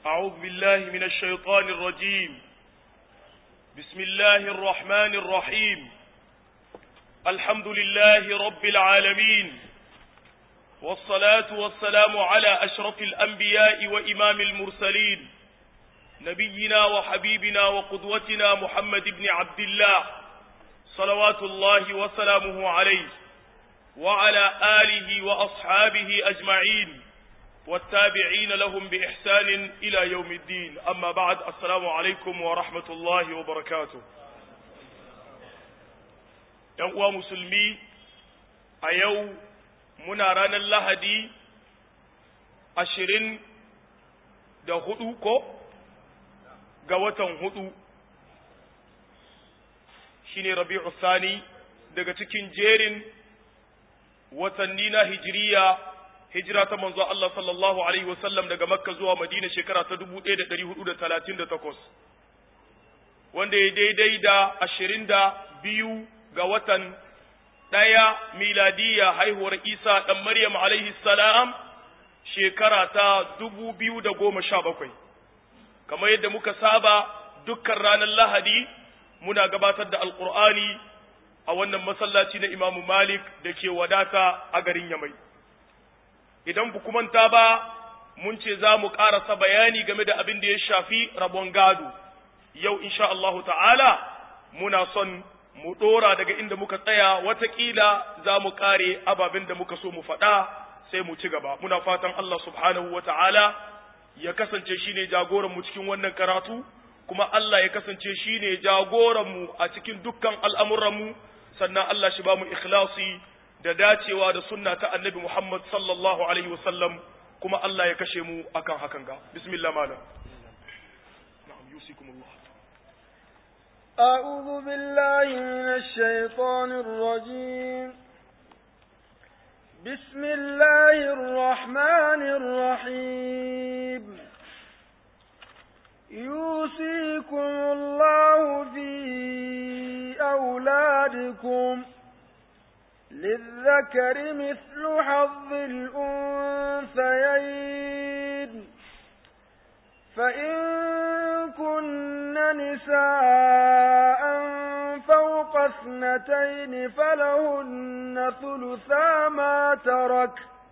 أعوذ بالله من الشيطان الرجيم بسم الله الرحمن الرحيم الحمد لله رب العالمين والصلاة والسلام على أشرف الأنبياء وإمام المرسلين نبينا وحبيبنا وقدوتنا محمد بن عبد الله صلوات الله وسلامه عليه وعلى آله وأصحابه أجمعين والتابعين لهم بإحسان إلى يوم الدين أما بعد السلام عليكم ورحمة الله وبركاته ينقوى مسلمي أيو مناران اللهدي أشرين da hudu ko ga watan hudu shine rabi'u sani daga cikin jerin watanni na hijiriya hijira ta manzo Allah sallallahu alaihi wasallam daga Makka zuwa Madina shekara ta 1438 wanda ya daidai da 22 ga watan ɗaya miladiya haihuwar Isa ɗan Maryam alaihi salam shekara ta 2017 kamar yadda muka saba dukkan ranar Lahadi muna gabatar da Alƙur'ani a wannan masallaci na Imamu Malik da ke wadata a garin Yamai. Idan ku manta ba, mun ce za mu ƙarasa bayani game da abin da ya shafi rabon gado. Yau, insha Allahu ta'ala, muna son mu ɗora daga inda muka tsaya, watakila za mu ƙare ababen da muka so mu faɗa sai mu ci gaba. Muna fatan Allah subhanahu wa ta'ala ya kasance shi ne jagoranmu cikin wannan karatu, kuma Allah ya kasance shi ne jagoranmu a cikin dukkan al'amuranmu. sannan Allah shi ba mu ikhlasi da dacewa da sunna ta annabi Muhammad sallallahu alaihi wasallam kuma Allah ya kashe mu akan hakan ga bismillah malam na'am yusikumullah أعوذ بالله من الشيطان الرجيم بسم الله الرحمن الرحيم يوصيكم الله في أولادكم للذكر مثل حظ الأنثيين فإن كن نساء فوق اثنتين فلهن ثلثا ما ترك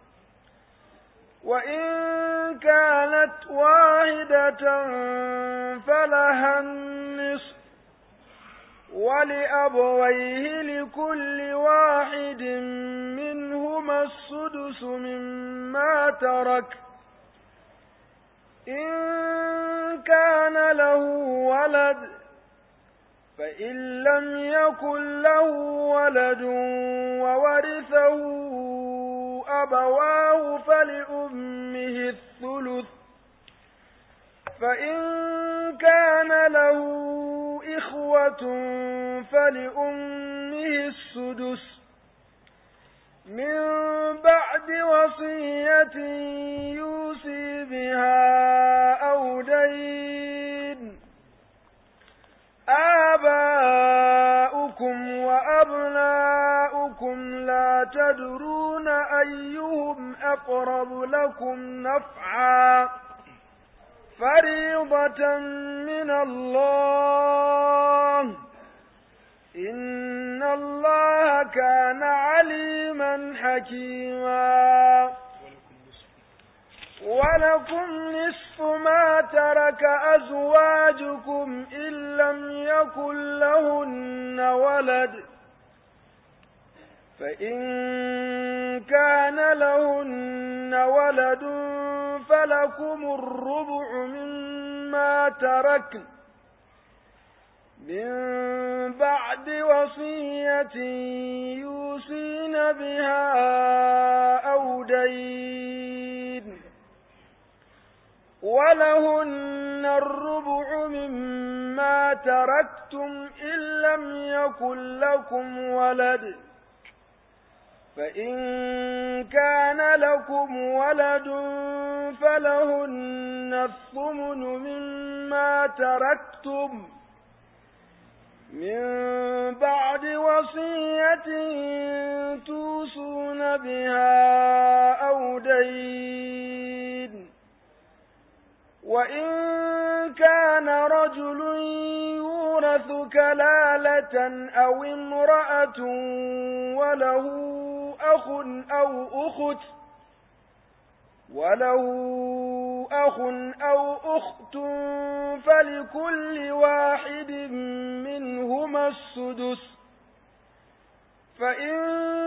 وإن كانت واحدة فلها النصف ولأبويه لكل واحد منهما السدس مما ترك إن كان له ولد فإن لم يكن له ولد وورثه أبواه فلأمه الثلث فإن كان له إخوة فلأمه السدس من بعد وصية يوصي بها أو دين آباؤكم وأبناؤكم لا تدرون أيهم أقرب لكم نفعا فريضة من الله إن الله كان عليما حكيما ولكم نصف ما ترك أزواجكم إن لم يكن لهن ولد فإن كان لهن ولد فلكم الربع مما تركن من بعد وصية يوصين بها أو دين ولهن الربع مما تركتم إن لم يكن لكم ولد فإن كان لكم ولد فلهن الثمن مما تركتم من بعد وصية توصون بها أو دين وإن كان رجل يورث كلالة أو امرأة وله أخ أو أخت وله أخ أو أخت فلكل واحد منهما السدس فإن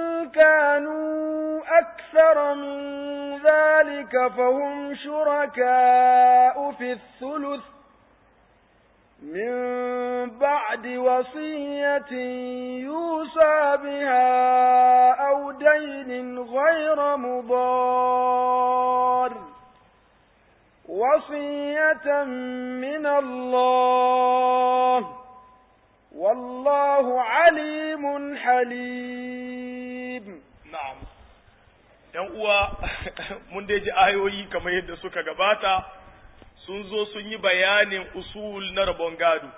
كانوا أكثر من ذلك فهم شركاء في الثلث من بعد وصية يوصى بها أو دين غير مضار وصية من الله والله عليم حليم na'am ‘yan uwa mun dai ji ayoyi kamar yadda suka gabata sun zo sun yi bayanin usul na rabon gado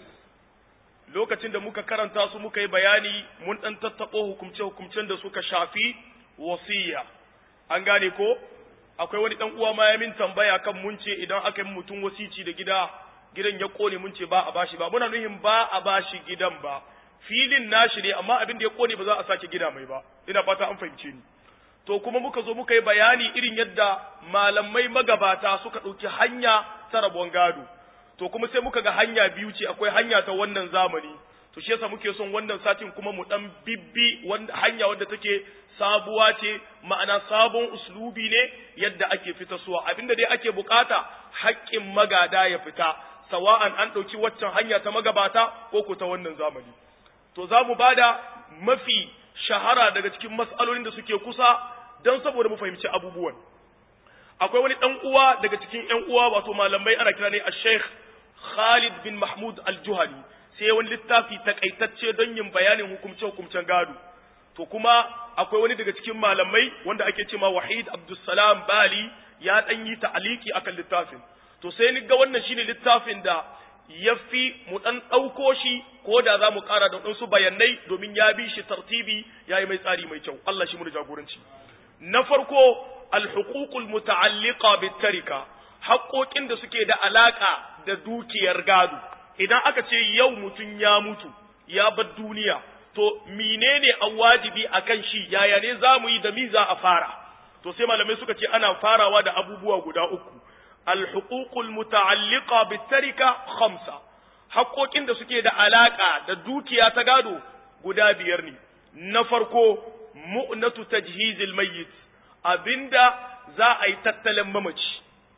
lokacin da muka karanta su muka yi bayani mun ɗan tattaɓo hukumce-hukumcen da suka shafi wasiya an gane ko akwai wani ɗan uwa ma ya min tambaya kan mun ce idan aka yi mutum wasici da gida gidan ya kone mun ce ba a bashi ba muna nuhin ba a bashi gidan ba filin nashi ne amma abin da ya kone ba za a sake gida mai ba ina fata an fahimce ni to kuma muka zo muka yi bayani irin yadda malamai magabata suka ɗauki hanya ta rabon gado to kuma sai muka ga hanya biyu ce akwai hanya ta wannan zamani to shi yasa muke son wannan satin kuma mu dan bibbi wanda hanya wadda take sabuwa ce ma'ana sabon uslubi ne yadda ake fita suwa abinda dai ake bukata haƙƙin magada ya fita sawa'an an ɗauki waccan hanya ta magabata ko ko ta wannan zamani to za mu bada mafi shahara daga cikin mas'alolin da suke kusa don saboda mu fahimci abubuwan akwai wani ɗan uwa daga cikin ƴan uwa wato malamai ana kira ne a sheikh Khalid bin Mahmud al-Juhani sai wani littafi takaitacce don yin bayanin hukumce hukumcen gado to kuma akwai wani daga cikin malamai wanda ake cewa Wahid Abdulsalam Bali ya dan yi ta'aliki akan littafin to sai ni ga wannan shine littafin da yafi mu dan dauko shi ko da za mu kara da wasu bayanai domin ya bi shi tartibi yayi mai tsari mai kyau Allah shi mu jagoranci na farko al-huququl muta'alliqa bit-tarika haƙoƙin da suke da alaƙa da dukiyar gado idan aka ce yau mutum ya mutu ya bar duniya to menene an wajibi akan shi yaya ne za mu yi da mi za a fara to sai malamai suka ce ana farawa da abubuwa guda uku alhuququl muta'alliqa bitarika khamsa haƙoƙin da suke da alaƙa da dukiya ta gado guda biyar ne na farko mu'natu tajhizil mayyit abinda za a yi tattalin mamaci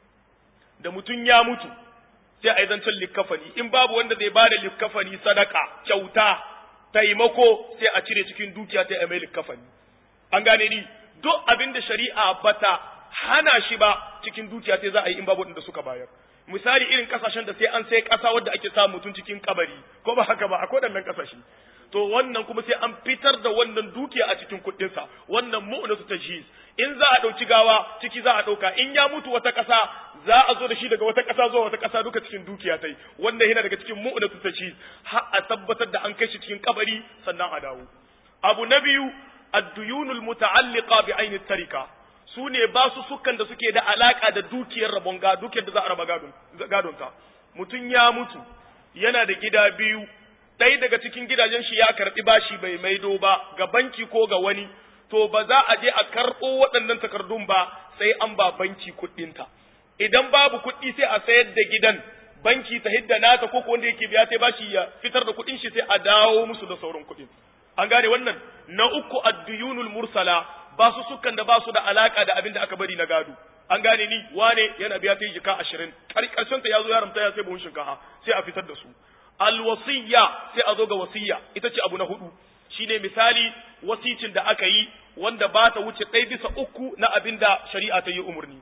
da mutum ya mutu sai a yi zancen likkafani in babu wanda zai ba da likkafani sadaka kyauta taimako sai a cire cikin dukiya ta yi mai likkafani an gane ni duk abin da shari'a bata hana shi ba cikin dukiya sai za a yi in babu wanda suka bayar misali irin kasashen da sai an sai kasa wadda ake samu mutum cikin kabari ko ba haka ba akwai waɗannan kasashe to wannan kuma sai an fitar da wannan dukiya a cikin kuɗinsa wannan mu'natu tajhiz in za a ɗauki gawa ciki za a ɗauka in ya mutu wata ƙasa za a zo da shi daga wata ƙasa zuwa wata ƙasa duka cikin dukiya tai wannan yana daga cikin mu'natu tajhiz har a tabbatar da an kai shi cikin kabari sannan a dawo abu na biyu ad-duyunul muta'alliqa bi aini tarika su ne ba su sukan da suke da alaka da dukiyar rabon gado dukiyar da za a raba gadon gadonta mutum ya mutu yana da gida biyu ɗaya daga cikin gidajen shi ya karɓi bashi bai maido ba ga banki ko ga wani to ba za a je a karɓo waɗannan takardun ba sai an ba banki kuɗinta idan babu kuɗi sai a sayar da gidan banki ta hidda nata ko wanda yake biya sai bashi ya fitar da kuɗin shi sai a dawo musu da sauran kuɗin an gane wannan na uku adduyunul mursala ba su sukan da ba su da alaka da abin da aka bari na gado an gane ni wane yana biya ta yi jika ashirin karshen ta ya zo ya ramta ya sai buhun shinkafa sai a fitar da su alwasiyya sai a zo ga wasiyya ita ce abu na hudu shine misali wasicin da aka yi wanda ba ta wuce ɗaya bisa uku na abin da shari'a ta yi umarni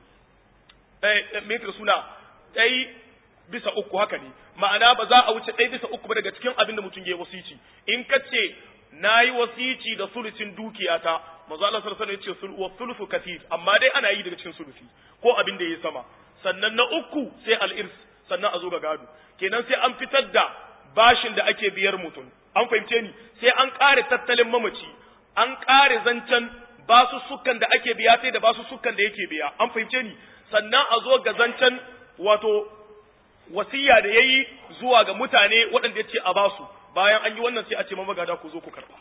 eh me suna ɗaya bisa uku haka ne ma'ana ba za a wuce ɗaya bisa uku ba daga cikin abin da mutum ya yi wasici in ka ce na yi wasici da sulusin dukiyata manzo Allah sallallahu alaihi wasallam ya ce wa sulufu kathir amma dai ana yi daga cikin sulusi ko abin da yayi sama sannan na uku sai al-irs sannan a zo ga gado kenan sai an fitar da bashin da ake biyar mutum an fahimce ni sai an kare tattalin mamaci an kare zancen basu sukan da ake biya sai da basu sukan da yake biya an fahimce ni sannan a zo ga zancen wato wasiya da yayi zuwa ga mutane waɗanda ya ce a basu bayan an yi wannan sai a ce mamagada ku zo ku karba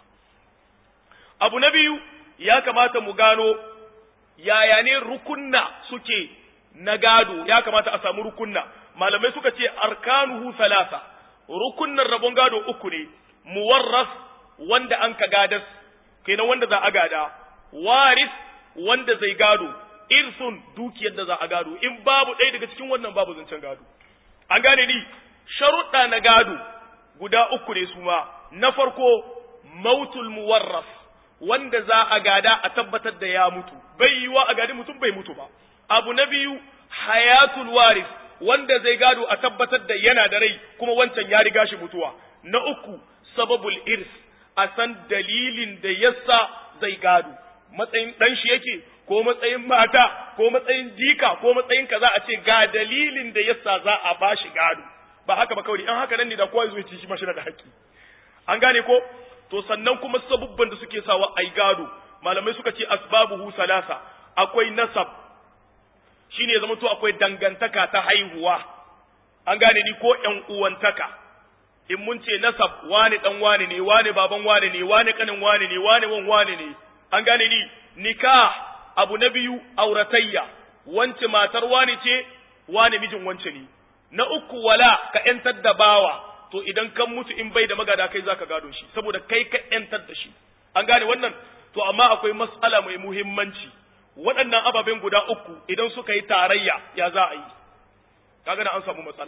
abu na biyu ya kamata mu gano yaya ne rukunna suke na gado ya kamata a samu rukunna malamai suka ce arkanuhu salasa rukunnan rabon gado uku ne muwarras wanda an ka gadas kenan wanda za a gada waris wanda zai gado irsun dukiyar da za a gado in babu ɗaya daga cikin wannan babu zancen gado an gane ni sharuɗa na gado guda uku ne su ma na farko mautul muwarras wanda za a gada a tabbatar da ya mutu bai yiwa a gadi mutum bai mutu ba abu na biyu hayatul waris wanda zai gado a tabbatar da yana da rai kuma wancan ya riga shi mutuwa na uku sababul irs a san dalilin da yasa zai gado matsayin dan shi yake ko matsayin mata ko matsayin jika ko matsayin kaza a ce ga dalilin da yasa za a bashi gado ba haka ba kawai an haka nan ne da kowa zai ci shi mashi da haƙƙi an gane ko to sannan kuma sabubban da suke sawa ai gado malamai suka ce asbabuhu salasa akwai nasab shine ya zama to akwai dangantaka ta haihuwa an gane ni ko ƴan uwantaka in mun ce nasab wane dan wane ne wane baban wane ne wane kanin wane ne wane wan wane ne an gane ni nikah abu na biyu auratayya wance matar wane ce wane mijin wance ne na uku wala ka ƴantar da bawa to idan kan mutu in bai da magada kai zaka gado shi saboda kai ka ƴantar da shi an gane wannan to amma akwai mas'ala mai muhimmanci waɗannan ababen guda uku idan suka yi tarayya ya za a yi kaga na an samu matsala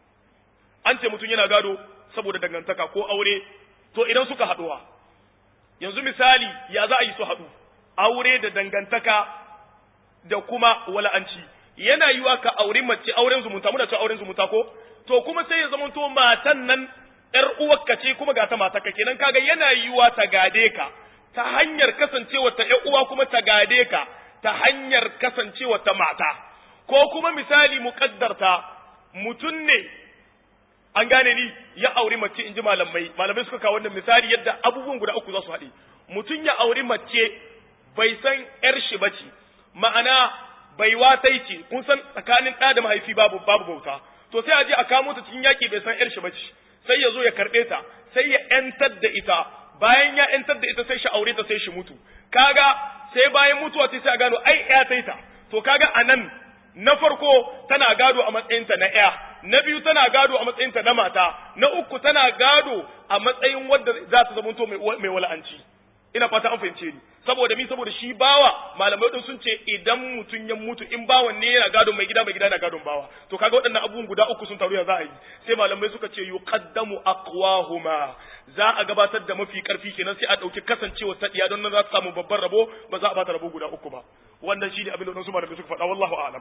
an ce mutum yana gado saboda dangantaka ko aure to idan suka haɗuwa yanzu misali ya za a yi su haɗu aure da dangantaka da kuma wala'anci yana yiwa ka aure mace auren zumunta muna cewa auren zumunta ko to kuma sai ya zama to matan nan ƴar uwarka ce kuma ga ta matarka kenan kaga yana yiwa ta gade ka ta hanyar kasancewa ta ƴar uwa kuma ta gade ka ta hanyar kasancewa ta mata ko kuma misali muƙaddarta mutum ne an gane ni ya auri mace in ji malamai malamai suka kawo wannan misali yadda abubuwan guda uku za su haɗe mutum ya auri mace bai san ƴar shi ba ce ma'ana bai watai ce kun san tsakanin ɗa da mahaifi babu babu bauta to sai a je a kamo ta cikin yaƙi bai san ƴar shi ba ce sai ya zo ya karɓe ta sai ya ƴantar da ita bayan ya ƴantar da ita sai shi aure ta sai shi mutu kaga sai bayan mutuwa sai a gano ai ƴa ta ta to kaga anan na farko tana gado a matsayinta na ƴa na biyu tana gado a matsayinta na mata na uku tana gado a matsayin wadda za ta zamanto mai wala'anci ina fata an fahimce ni saboda mi saboda shi bawa malamai din sun ce idan mutum ya mutu in bawan ne yana gadon mai gida mai gida na gadon bawa to kaga waɗannan abubuwan guda uku sun taru ya za a yi sai malamai suka ce yuqaddamu aqwahuma za a gabatar da mafi karfi kenan sai a dauki kasancewa ta iya don nan za ta samu babban rabo ba za a bata rabo guda uku ba wannan shine abin da wasu malamai suka faɗa wallahu a'lam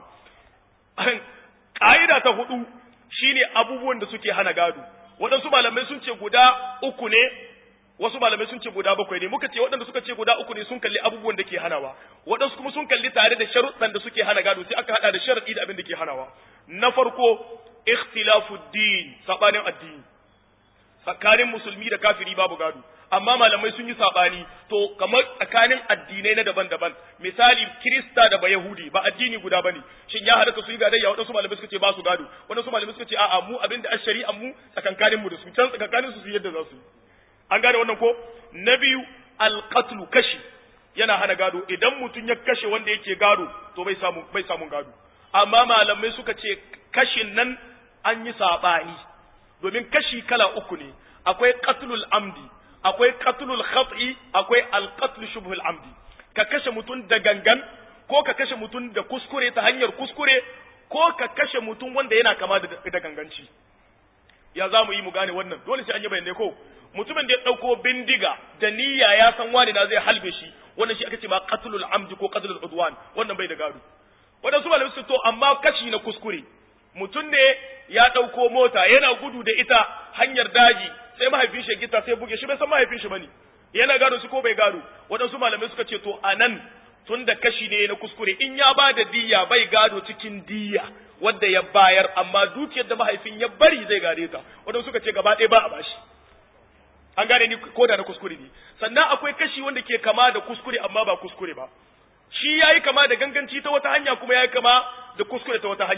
ka'ida ta hudu shine abubuwan da suke hana gado waɗansu malamai sun ce guda uku ne wasu malamai sun ce guda bakwai ne muka ce waɗanda suka ce guda uku ne sun kalli abubuwan da ke hanawa waɗansu kuma sun kalli tare da sharuɗan da suke hana gado sai aka haɗa da sharaɗi da abin da ke hanawa na farko ikhtilafu din sabanin addini tsakanin musulmi da kafiri babu gado amma malamai sun yi sabani to kamar tsakanin addinai na daban-daban misali kirista da ba yahudi ba addini guda bane shin ya halatta su yi gadayya waɗansu malamai suka ce ba su gado waɗansu malamai suka ce a'a mu abinda a shari'an mu tsakankanin mu da su can tsakankanin su su yadda za su yi an gane wannan ko na biyu alqatlu kashi yana hana gado idan mutum ya kashe wanda yake gado to bai samu bai samun gado amma malamai suka ce kashin nan an yi sabani domin kashi kala uku ne akwai qatlul amdi akwai qatlul khat'i akwai alqatl shubhul amdi ka kashe mutum da gangan ko ka kashe mutum da kuskure ta hanyar kuskure ko ka kashe mutum wanda yana kama da ganganci ya za mu yi mu gane wannan dole sai an yi bayanai ko mutumin da ya ɗauko bindiga da niyya ya san wani na zai halbe shi wannan shi aka ce ma qatlul amdi ko qatlul udwan wannan bai da gado wadansu malamai su to amma kashi na kuskure mutum ne ya ɗauko mota yana gudu da ita hanyar daji sai mahaifin shi gita sai buge shi bai san mahaifin shi bane yana gado shi ko bai gado wadansu malamai suka ce to anan tun da kashi ne na kuskure in ya ba da diya bai gado cikin diya wadda ya bayar amma dukiyar da mahaifin ya bari zai gare ta wadansu suka ce gaba ɗaya ba a bashi an gane ni ko da na kuskure ne sannan akwai kashi wanda ke kama da kuskure amma ba kuskure ba shi yayi kama da ganganci ta wata hanya kuma yayi kama da kuskure ta wata hanya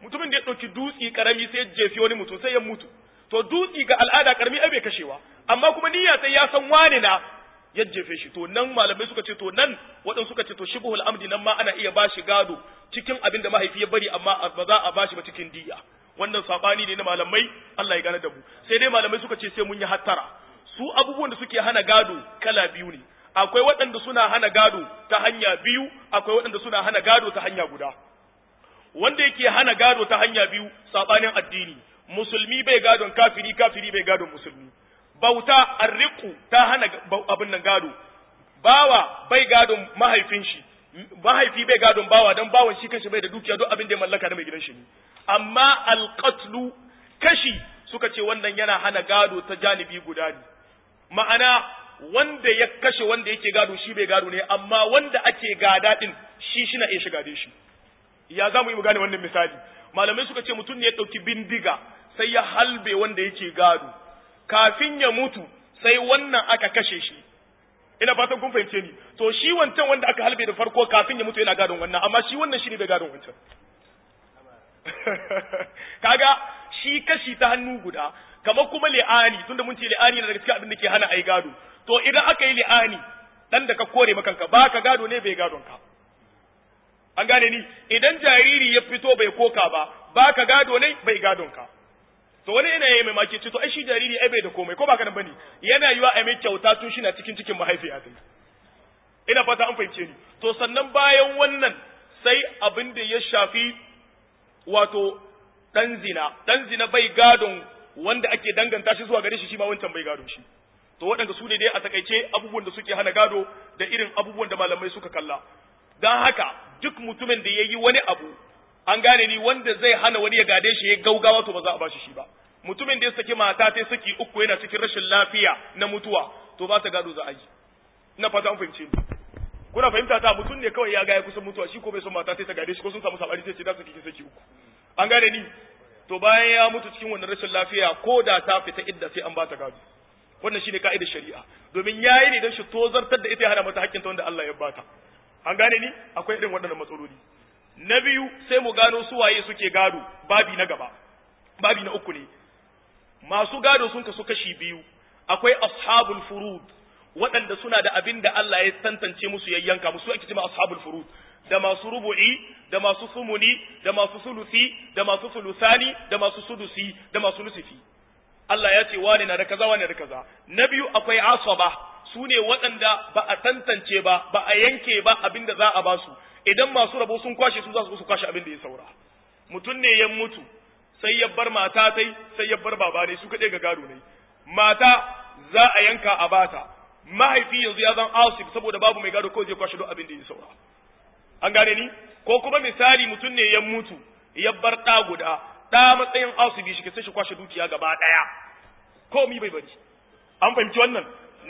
mutumin da ya ɗauki dutsi karami sai ya jefi wani mutum sai ya mutu to dutsi ga al'ada karami ai bai kashewa amma kuma niyya sai ya san wane na ya jefe shi to nan malamai suka ce to nan waɗansu suka ce to shibhul amdi nan ma ana iya bashi gado cikin abin da mahaifi ya bari amma ba za a bashi ba cikin diya wannan sabani ne na malamai Allah ya gane da mu sai dai malamai suka ce sai mun yi hattara su abubuwan da suke hana gado kala biyu ne akwai waɗanda suna hana gado ta hanya biyu akwai waɗanda suna hana gado ta hanya guda wanda yake hana gado ta hanya biyu sabanin addini musulmi bai gadon kafiri kafiri bai gadon musulmi bauta arriku ta hana abin nan gado bawa bai gadon mahaifin shi mahaifi bai gadon bawa don bawan shi kanshi bai da dukiya duk abin da ya mallaka da mai gidan shi ne amma alqatlu kashi suka ce wannan yana hana gado ta janibi guda ne ma'ana wanda ya kashe wanda yake gado shi bai gado ne amma wanda ake gada din shi shi na iya shiga da shi ya za mu yi mu gane wannan misali malamai suka ce mutum ne ya ɗauki bindiga sai ya halbe wanda yake gado kafin ya mutu sai wannan aka kashe shi ina fatan kun fahimce ni to shi wancan wanda aka halbe da farko kafin ya mutu yana gadon wannan amma shi wannan shi ne bai gadon wancan kaga shi kashi ta hannu guda kamar kuma li'ani tunda mun ce li'ani na daga cikin abin da ke hana ai gado to idan aka yi li'ani dan da ka kore makanka ba ka gado ne bai gadon ka an gane ni idan jariri ya fito bai koka ba ba ka gado ne bai gadon ka to wani yana yi mai maki ce to ai shi jariri ai bai da komai ko ba ka nan bane yana yiwa ai mai kyauta tun shi na cikin cikin mahaifiya ta ina fata an fahimce ni to sannan bayan wannan sai abin da ya shafi wato dan zina dan zina bai gadon wanda ake danganta shi zuwa gare shi shi ma wancan bai gadon shi to waɗanda su ne dai a takaice abubuwan da suke hana gado da irin abubuwan da malamai suka kalla don haka duk mutumin da ya yi wani abu an gane ni wanda zai hana wani ya gade shi ya gaugawa to ba za a bashi shi ba mutumin da ya saki mata ta saki uku yana cikin rashin lafiya na mutuwa to ba ta gado za a yi ina fata an fahimce ni kuna fahimta ta mutum ne kawai ya ga ya kusan mutuwa shi ko bai son mata ta gade shi ko sun samu sabari sai ce da saki saki uku an gane ni to bayan ya mutu cikin wannan rashin lafiya ko da ta fita idda sai an ba ta gado wannan shine ka'idar shari'a domin yayi ne don shi tozartar da ita ya hana mata hakkinta wanda Allah ya bata an gane ni akwai irin waɗannan matsaloli na biyu sai mu gano su waye suke gado babi na gaba babi na uku ne masu gado sun kasu kashi biyu akwai ashabul furud waɗanda suna da abin da Allah ya tantance musu yayyanka musu ake cewa ashabul furud da masu rubu'i da masu sumuni da masu sulusi da masu sulusani da masu sudusi da masu nusifi Allah ya ce wani na da kaza wani da kaza na biyu akwai asaba su ne waɗanda ba a tantance ba ba a yanke ba abin da za a ba su idan masu rabo sun kwashe su za su su kwashe abin da ya saura mutum ne ya mutu sai ya bar mata tai sai ya bar baba ne su kaɗai ga gado ne mata za a yanka a bata mahaifi yanzu ya zan asib saboda babu mai gado kawai zai kwashe duk abin da ya saura an gane ni ko kuma misali mutum ne ya mutu ya bar ɗa guda ɗa matsayin asibi shi sai shi kwashe dukiya gaba ɗaya komi bai bari an fahimci wannan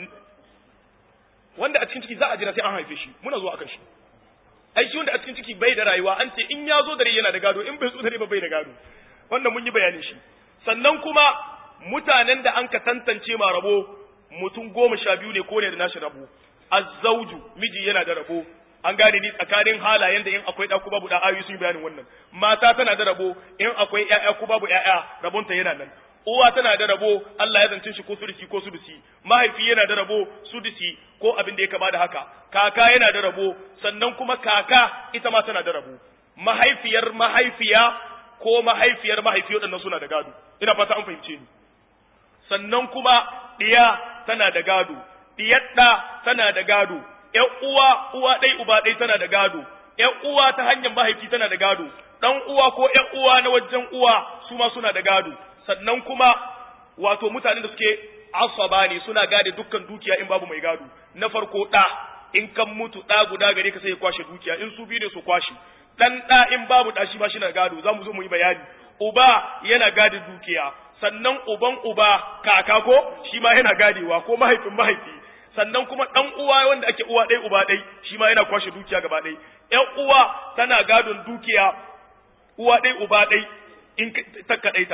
wanda a cikin ciki za a jira sai an haife shi muna zuwa akan shi ai shi wanda a cikin ciki bai da rayuwa an ce in ya zo da rai yana da gado in bai zo da rai ba bai da gado wannan mun yi bayanin shi sannan kuma mutanen da an ka tantance ma rabo mutum goma sha biyu ne ko ne da nashi rabo azzauju miji yana da rabo an gane ni tsakanin halayen da in akwai ɗa ko babu ɗa ayoyi sun yi bayanin wannan mata tana da rabo in akwai ƴaƴa ko babu ƴaƴa rabonta yana nan uwa tana da rabo Allah ya zance shi ko sudusi ko sudusi mahaifi yana da rabo sudusi ko abin da ya kama da haka kaka yana da rabo sannan kuma kaka ita ma tana da rabo mahaifiyar mahaifiya ko mahaifiyar mahaifi waɗannan suna da gado ina fata an fahimce ni sannan kuma ɗiya tana da gado ɗiyar ɗa tana da gado ƴan uwa uwa ɗai uba ɗai tana da gado ƴan uwa ta hanyar mahaifi tana da gado ɗan uwa ko ƴan uwa na wajen uwa su ma suna da gado sannan kuma wato mutanen da suke asaba ne suna gade dukkan dukiya in babu mai gado na farko ɗa in kan mutu ɗa guda gare ka sai ya kwashe dukiya in su biyu ne su kwashe ɗan ɗa in babu ɗa shi ma shi na gado za mu zo mu yi bayani uba yana gade dukiya sannan uban uba kaka ko shi ma yana gadewa ko mahaifin mahaifi sannan kuma ɗan uwa wanda ake uwa ɗai uba ɗai shi ma yana kwashe dukiya gaba ɗai ƴan uwa tana gadon dukiya uwa ɗai uba ɗai in ta kaɗaita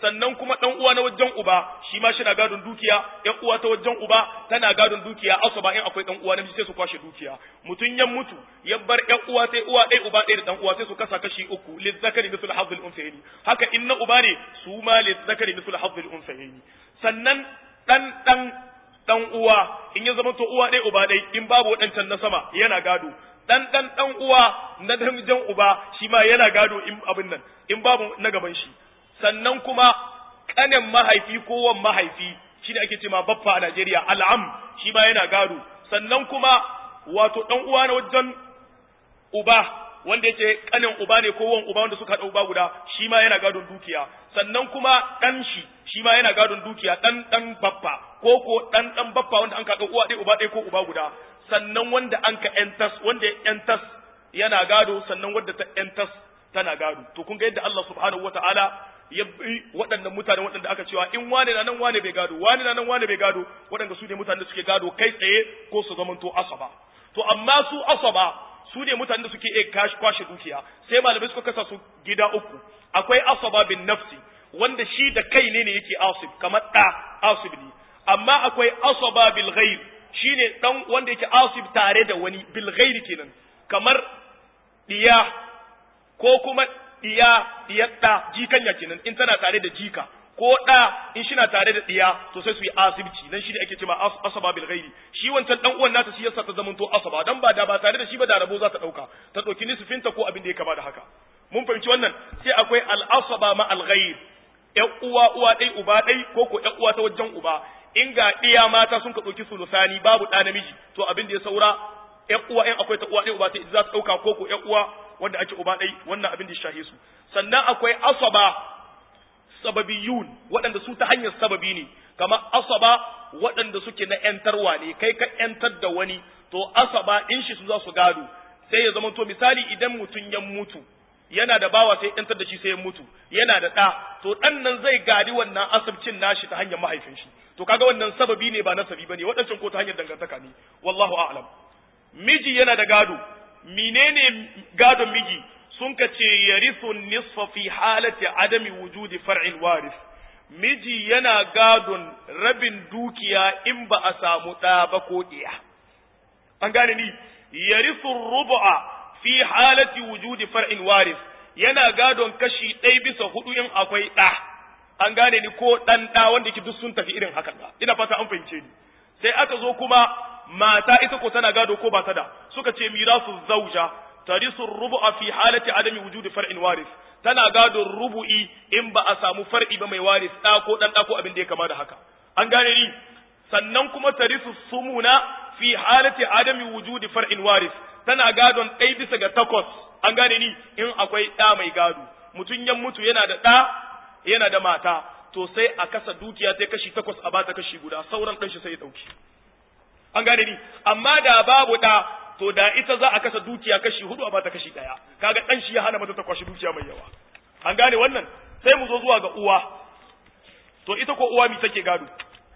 sannan kuma dan uwa na wajen uba shi ma shi na gadon dukiya yan uwa ta wajen uba tana gadon dukiya asaba in akwai dan uwa namiji sai su kwashe dukiya mutun ya mutu ya bar yan uwa sai uwa ɗaya uba ɗaya da dan uwa sai su kasa kashi uku lizzakari mithlu hadhil unsayni haka in na uba ne su ma lizzakari mithlu hadhil unsayni sannan dan dan dan uwa in ya zama to uwa ɗaya uba ɗaya in babu waɗancan na sama yana gado dan dan dan uwa na namijin uba shi ma yana gado in abin nan in babu na gaban shi sannan kuma kanin mahaifi ko wan mahaifi shi ne ake cewa baffa a Najeriya al'am shi ma yana gado sannan kuma wato dan uwa na wajen uba wanda yake kanin uba ne ko wan uba wanda suka haɗa uba guda shi ma yana gadon dukiya sannan kuma dan shi shi ma yana gadon dukiya dan dan baffa ko ko dan dan baffa wanda an kaɗa uwa ɗaya uba ɗaya ko uba guda sannan wanda an ka entas wanda ya entas yana gado sannan wanda ta entas tana gado to kun ga yadda Allah subhanahu wataala ya bi waɗannan mutane waɗanda aka cewa in wane na nan wane bai gado wane na nan wane bai gado waɗanda su ne mutane da suke gado kai tsaye ko su zamanto asaba to amma su asaba su ne mutane da suke iya kashi kwashe dukiya sai malamai suka kasa su gida uku akwai asaba bin nafsi wanda shi da kai ne ne yake asib kamar ɗa asib ne amma akwai asaba bil ghaib shine dan wanda yake asib tare da wani bil ghaib kenan kamar diya ko kuma diya diyar da jikanya kenan in tana tare da jika ko da in shi na tare da diya to sai su yi asibci dan shi da ake cewa asaba bil ghairi shi wancan dan uwan nata shi yasa ta zamanto asaba dan ba da ba tare da shi ba da rabo za ta dauka ta dauki nisfinta ko abin da ya kama da haka mun fahimci wannan sai akwai al asaba ma al ghair ƴan uwa uwa dai uba dai ko ko ƴan uwa ta wajen uba in ga diya mata sun ka dauki sulusani babu da namiji to abin da ya saura ƴan uwa ƴan akwai ta uwa dai uba ta za ta dauka ko ko ƴan uwa wanda ake uba ɗai wannan abin da shahe su sannan akwai asaba sababiyun waɗanda su ta hanyar sababi ne kamar asaba waɗanda suke na ‘yantarwa ne kai ka ‘yantar da wani to asaba in shi su za su gado sai ya zama to misali idan mutum ya mutu yana da bawa sai ‘yantar da shi sai ya mutu yana da ɗa to ɗan nan zai gadi wannan asabcin nashi ta hanyar mahaifin shi to kaga wannan sababi ne ba nasabi bane waɗancan ko ta hanyar dangantaka ne wallahu a'lam miji yana da gado menene gadon miji sun ka ce yarithu nisfa fi halati adami wujudi far'il waris miji yana gadon rabin dukiya in ba a samu ɗa ba ko ɗiya an gane ni yarithu rubu'a fi halati wujudi far'il waris yana gadon kashi ɗaya bisa hudu in akwai ɗa an gane ni ko ɗan ɗa wanda ke duk sun tafi irin hakan ina fata an fahimce ni sai aka zo kuma mata ita ko tana gado ko ba ta da suka ce mirasu zauja tarisu rubu'a fi halati adami wujudi far'in waris tana gado rubu'i in ba a samu far'i ba mai waris da ko dan da ko abin da ya kama da haka an gane ni sannan kuma tarisu sumuna fi halati adami wujudi far'in waris tana gadon ɗai bisa ga takwas an gane ni in akwai ɗa mai gado mutum ya mutu yana da ɗa yana da mata to sai a kasa dukiya sai kashi takwas a bata kashi guda sauran ɗan shi sai ya ɗauki an gane ni amma da babu ɗa to da ita za a kasa dukiya kashi hudu a bata kashi ɗaya kaga ɗan shi ya hana mata ta kwashi dukiya mai yawa an gane wannan sai mu zo zuwa ga uwa to ita ko uwa mi take gado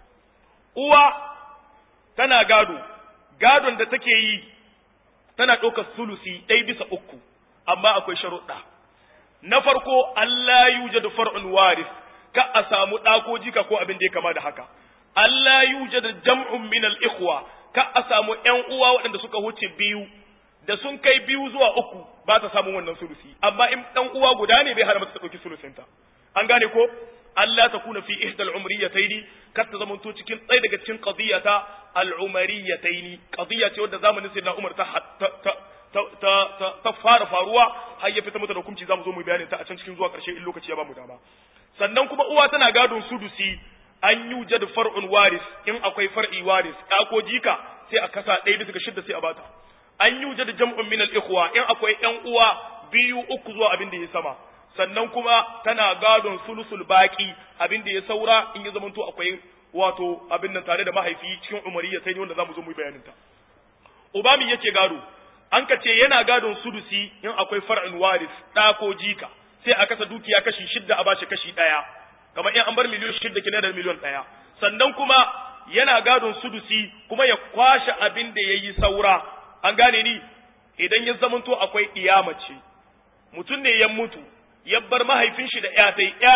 uwa tana gado gadon da take yi tana ɗaukar sulusi ɗaya bisa uku amma akwai sharuɗa na farko Allah yujadu far'un waris ka a samu ɗa ko jika ko abin da ya kama da haka Allah yujadu jam'un min al-ikhwa ka a samu ƴan uwa waɗanda suka huce biyu da sun kai biyu zuwa uku ba ta samun wannan sulusi amma in ɗan uwa guda ne bai hana mata ta ɗauki sulusinta an gane ko Allah ta kuna fi ihda al-umriyataini kar ta zamanto cikin ɗaya daga cikin qadiyata al-umariyataini qadiya ce wadda zamanin sayyidina Umar ta ta ta ta fara faruwa har ya fita mata da hukunci zamu zo mu bayanin ta a can cikin zuwa ƙarshe in lokaci ya ba mu dama sannan kuma uwa tana gadon sudusi an yi jad far'un waris in akwai far'i waris ɗa ko jika sai a kasa ɗaya bisa ga shidda sai a bata an yi jad jam'un min al-ikhwa in akwai ƴan uwa biyu uku zuwa abin da ya sama sannan kuma tana gadon sulusul baki abin da ya saura in ya zamanto akwai wato abin nan tare da mahaifi cikin umariya sai ne wanda zamu zo mu yi bayanin ta ubami yake gado an ka ce yana gadon sudusi in akwai far'in waris ɗa ko jika sai a kasa dukiya kashi shidda a bashi kashi ɗaya kamar in an bar miliyon shidda kina da miliyon ɗaya sannan kuma yana gadon sudusi kuma ya kwashe abin da ya yi saura an gane ni idan ya zamanto akwai iyamace mutum ne ya mutu ya bar mahaifin shi da ya sai ya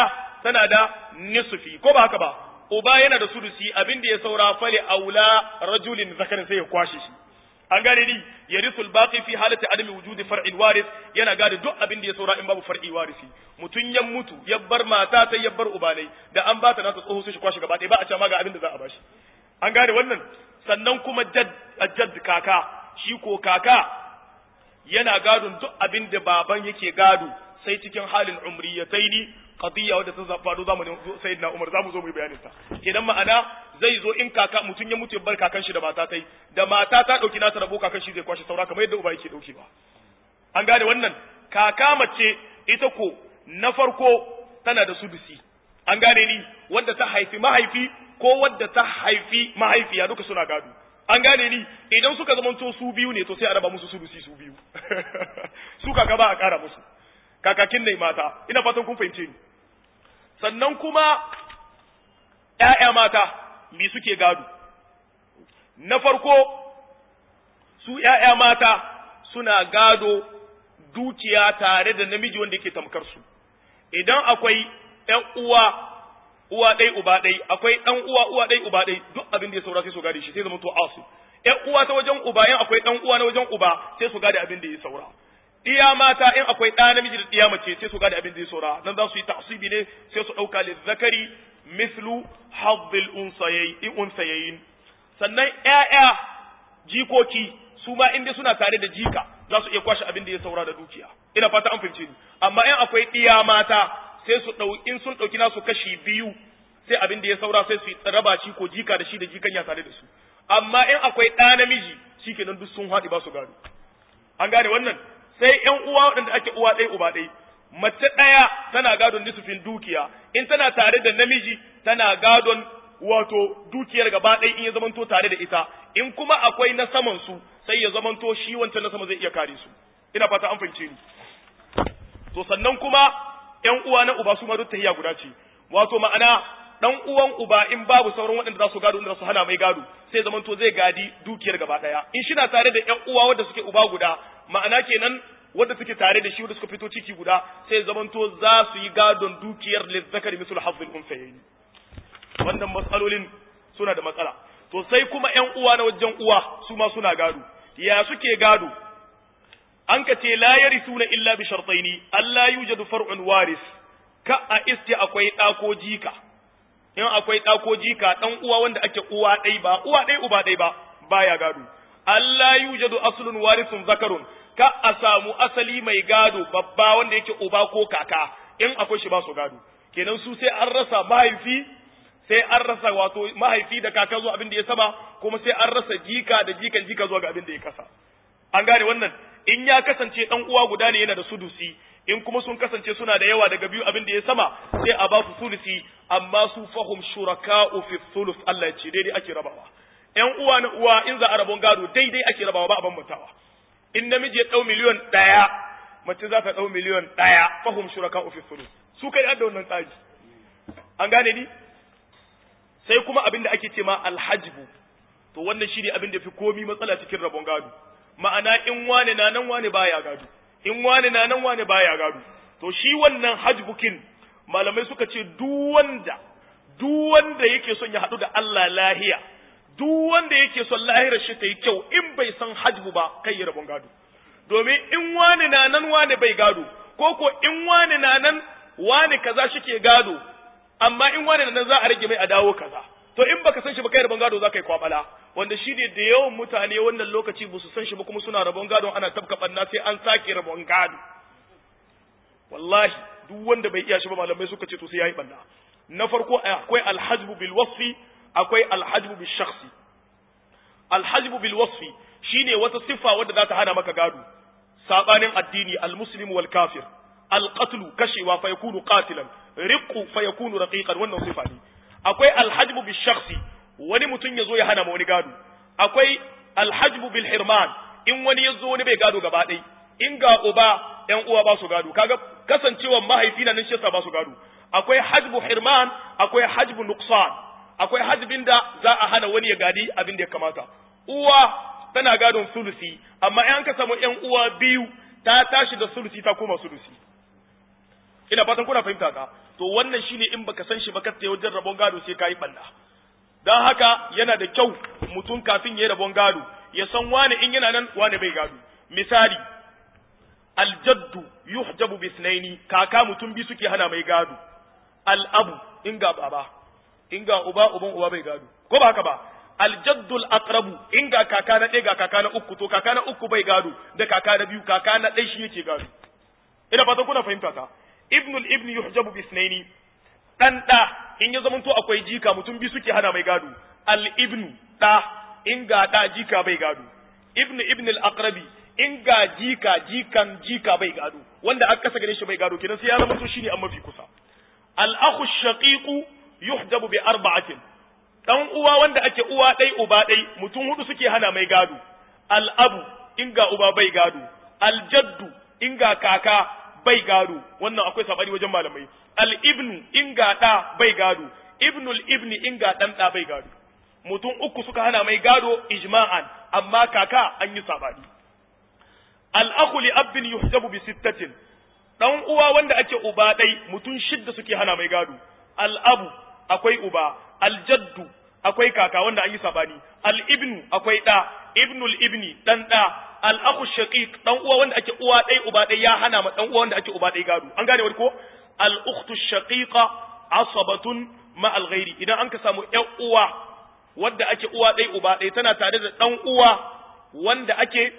tana da nisfi ko ba haka ba uba yana da sudusi abin da ya saura fali aula rajulin zakarin sai ya kwashe shi an gane ni yarithul baqi fi halati adami wujudi far'il waris yana gane duk abin da ya saura in babu far'i warisi mutun ya mutu ya bar mata ta ya bar ubanai da an bata nasa tsoho sai shi kwashi gaba ɗaya ba a ce ma ga abin da za a bashi an gane wannan sannan kuma jadd jadd kaka shi ko kaka yana gadon duk abin da baban yake gado sai cikin halin umriyataini qadiyya wadda ta faru zamanin sayyidina Umar zamu zo mu yi bayanin ta idan ma'ana zai zo in kaka mutun ya mutu ya bar kakan shi da mata tai da mata ta dauki nata rabo kakan shi zai kwashi saura kamar yadda uba yake dauki ba an gane wannan kaka mace ita ko na farko tana da sudusi an gane ni wanda ta haifi mahaifi ko wadda ta haifi mahaifiya duka suna gado an gane ni idan suka zamanto su biyu ne to sai a raba musu sudusi su biyu su kaka ba a kara musu kakakin ne mata ina fatan kun fahimce ni sannan kuma ‘ya'ya mata mi suke gado na farko su ‘ya'ya mata suna gado dukiya tare da namiji wanda yake tamkar su idan akwai ‘yan uwa uwa ɗai uba ɗai akwai ɗan uwa uwa ɗai uba ɗai duk abin da ya saura sai su gade shi sai zama to asu ‘yan uwa ta wajen uba yan akwai ɗan uwa na wajen uba sai su gade abin da ya saura diya mata in akwai ɗa namiji da diya mace sai su gane abin da ya saura nan za su yi ta'sibi ne sai su ɗauka li zakari mislu haddil unsayayin sannan ƴaƴa jikoki su ma inda suna tare da jika za su iya kwashe abin da ya saura da dukiya ina fata an fahimce ni amma in akwai diya mata sai su ɗau in sun ɗauki nasu kashi biyu sai abin da ya saura sai su raba shi ko jika da shi da jikan ya tare da su amma in akwai ɗa namiji shikenan duk sun haɗi ba su gado an gane wannan sai ƴan uwa waɗanda ake uwa ɗaya uba ɗaya mace ɗaya tana gadon nisufin dukiya in tana tare da namiji tana gadon wato dukiyar gaba ɗaya in ya zamanto tare da ita in kuma akwai na saman su sai ya zamanto shi wancan na sama zai iya kare su ina fata an fahimce ni to sannan kuma ƴan uwa na uba su ma duk tahiya guda ce wato ma'ana dan uwan uba in babu sauran waɗanda za su gado inda su hana mai gado sai zamanto zai gadi dukiyar gaba ɗaya in shi na tare da ƴan uwa wanda suke uba guda ma'ana kenan wanda suke tare da shi wanda suka fito ciki guda sai zamanto za su yi gadon dukiyar lizzakari misul hafzul unsayayn wannan matsalolin suna da matsala to sai kuma ƴan uwa na wajen uwa su ma suna gado ya suke gado an ka ce la yarisuna illa bi shartaini alla yujadu far'un waris ka a iske akwai ɗa ko jika in akwai ɗa ko jika ɗan uwa wanda ake uwa ɗai ba uwa ɗai uba ɗai ba baya gado Allah yujadu aslun warisun zakarun ka a samu asali mai gado babba wanda yake uba ko kaka in akwai shi ba su gado kenan su sai an rasa mahaifi sai an rasa wato mahaifi da kaka zuwa abin da ya sama kuma sai an rasa jika da jikan jika zuwa ga abin da ya kasa an gane wannan in ya kasance dan uwa guda ne yana da sudusi in kuma sun kasance suna da yawa daga biyu abin da ya sama sai a ba su sulusi amma su fahum shuraka'u fi thuluth Allah ya ce daidai ake rabawa ƴan uwa na uwa in za a rabon gado daidai ake rabawa ba a bambantawa in namiji ya dau miliyon ɗaya mace za ta dau miliyon ɗaya fahum shuraka'u fi thuluth su kai da wannan tsari an gane ni sai kuma abin da ake ce ma alhajbu to wannan shine abin da fi komi matsala cikin rabon gado ma'ana in wane na nan wane baya gado in wane na nan wane baya gado to shi wannan hajbukin malamai suka ce duk wanda duk wanda yake son ya haɗu da Allah lahiya duk wanda yake son lahirar shi ta yi kyau in bai san hajbu ba kai ya rabon gado domin in wane na nan wane bai gado ko ko in wane na nan wane kaza shike gado amma in wane na nan za a rage mai a dawo kaza to in baka san shi ba kai rabon gado za ka yi kwabala wanda shi ne da yawan mutane wannan lokaci ba su san shi ba kuma suna rabon gado ana tabka banna sai an sake rabon gado wallahi duk wanda bai iya shi ba malamai suka ce to sai yayi banna na farko akwai alhajbu bil wasfi akwai alhajbu bil shakhsi alhajbu bil wasfi shine wata siffa wadda za ta hana maka gado sabanin addini almuslim wal kafir alqatlu kashewa fa yakunu qatilan riqu fa yakunu raqiqan wannan sifa ne akwai alhajbu bil shakhsi wani mutum ya zo ya hana ma wani gado akwai alhajbu bil hirman in wani ya zo wani bai gado gaba ɗai in ga uba ƴan uwa ba su gado kaga kasancewa mahaifi na nan shi ba su gado akwai hajbu hirman akwai hajbu nuqsan akwai hajbin da za a hana wani ya gadi abin da ya kamata uwa tana gadon sulusi amma in ka samu ƴan uwa biyu ta tashi da sulusi ta koma sulusi ina fatan kuna fahimta ka to wannan shine in baka san shi ba ka wajen rabon gado sai kai banda dan haka yana da kyau mutum kafin ya rabon gado ya san wani in yana nan wani bai gado misali aljaddu yuhjabu bisnaini kaka mutum bi suke hana mai gado al'abu in ga baba in ga uba uban uba bai gado ko ba haka ba aljaddul aqrabu in ga kaka na ɗaya ga kaka na uku to kaka na uku bai gado da kaka na biyu kaka na ɗaya shi yake gado ina fatan kuna fahimta ta ibnul ibn yuhjabu bisnaini dan da in ya zamanto akwai jika mutum bi suke hana mai gado al ibnu da in ga da jika bai gado ibn ibn al aqrabi in ga jika jikan jika bai gado wanda aka kasa gare shi bai gado kenan sai ya zama to shine an mafi kusa al akhu shaqiqu yuhjabu bi arba'atin dan uwa wanda ake uwa dai uba dai mutum hudu suke hana mai gado al abu in ga uba bai gado al jaddu in ga kaka bai gado wannan akwai sabani wajen malamai al ibnu in ga da bai gado ibnul ibni in ga dan da bai gado mutum uku suka hana mai gado ijma'an amma kaka an yi sabani al'akhu li abin yuhjabu bi sittatin dan uwa wanda ake uba dai mutum shidda suke hana mai gado al'abu akwai uba aljaddu akwai kaka wanda an yi sabani al'ibnu akwai da ibnul ibni dan da al'akhu shaqiq dan uwa wanda ake uwa dai uba dai ya hana ma dan uwa wanda ake uba dai gado an gane wani ko al-ukhtu shaqiqa asabatun ma al-ghairi idan an ka samu ƴan uwa wadda ake uwa dai uba dai tana tare da dan uwa wanda ake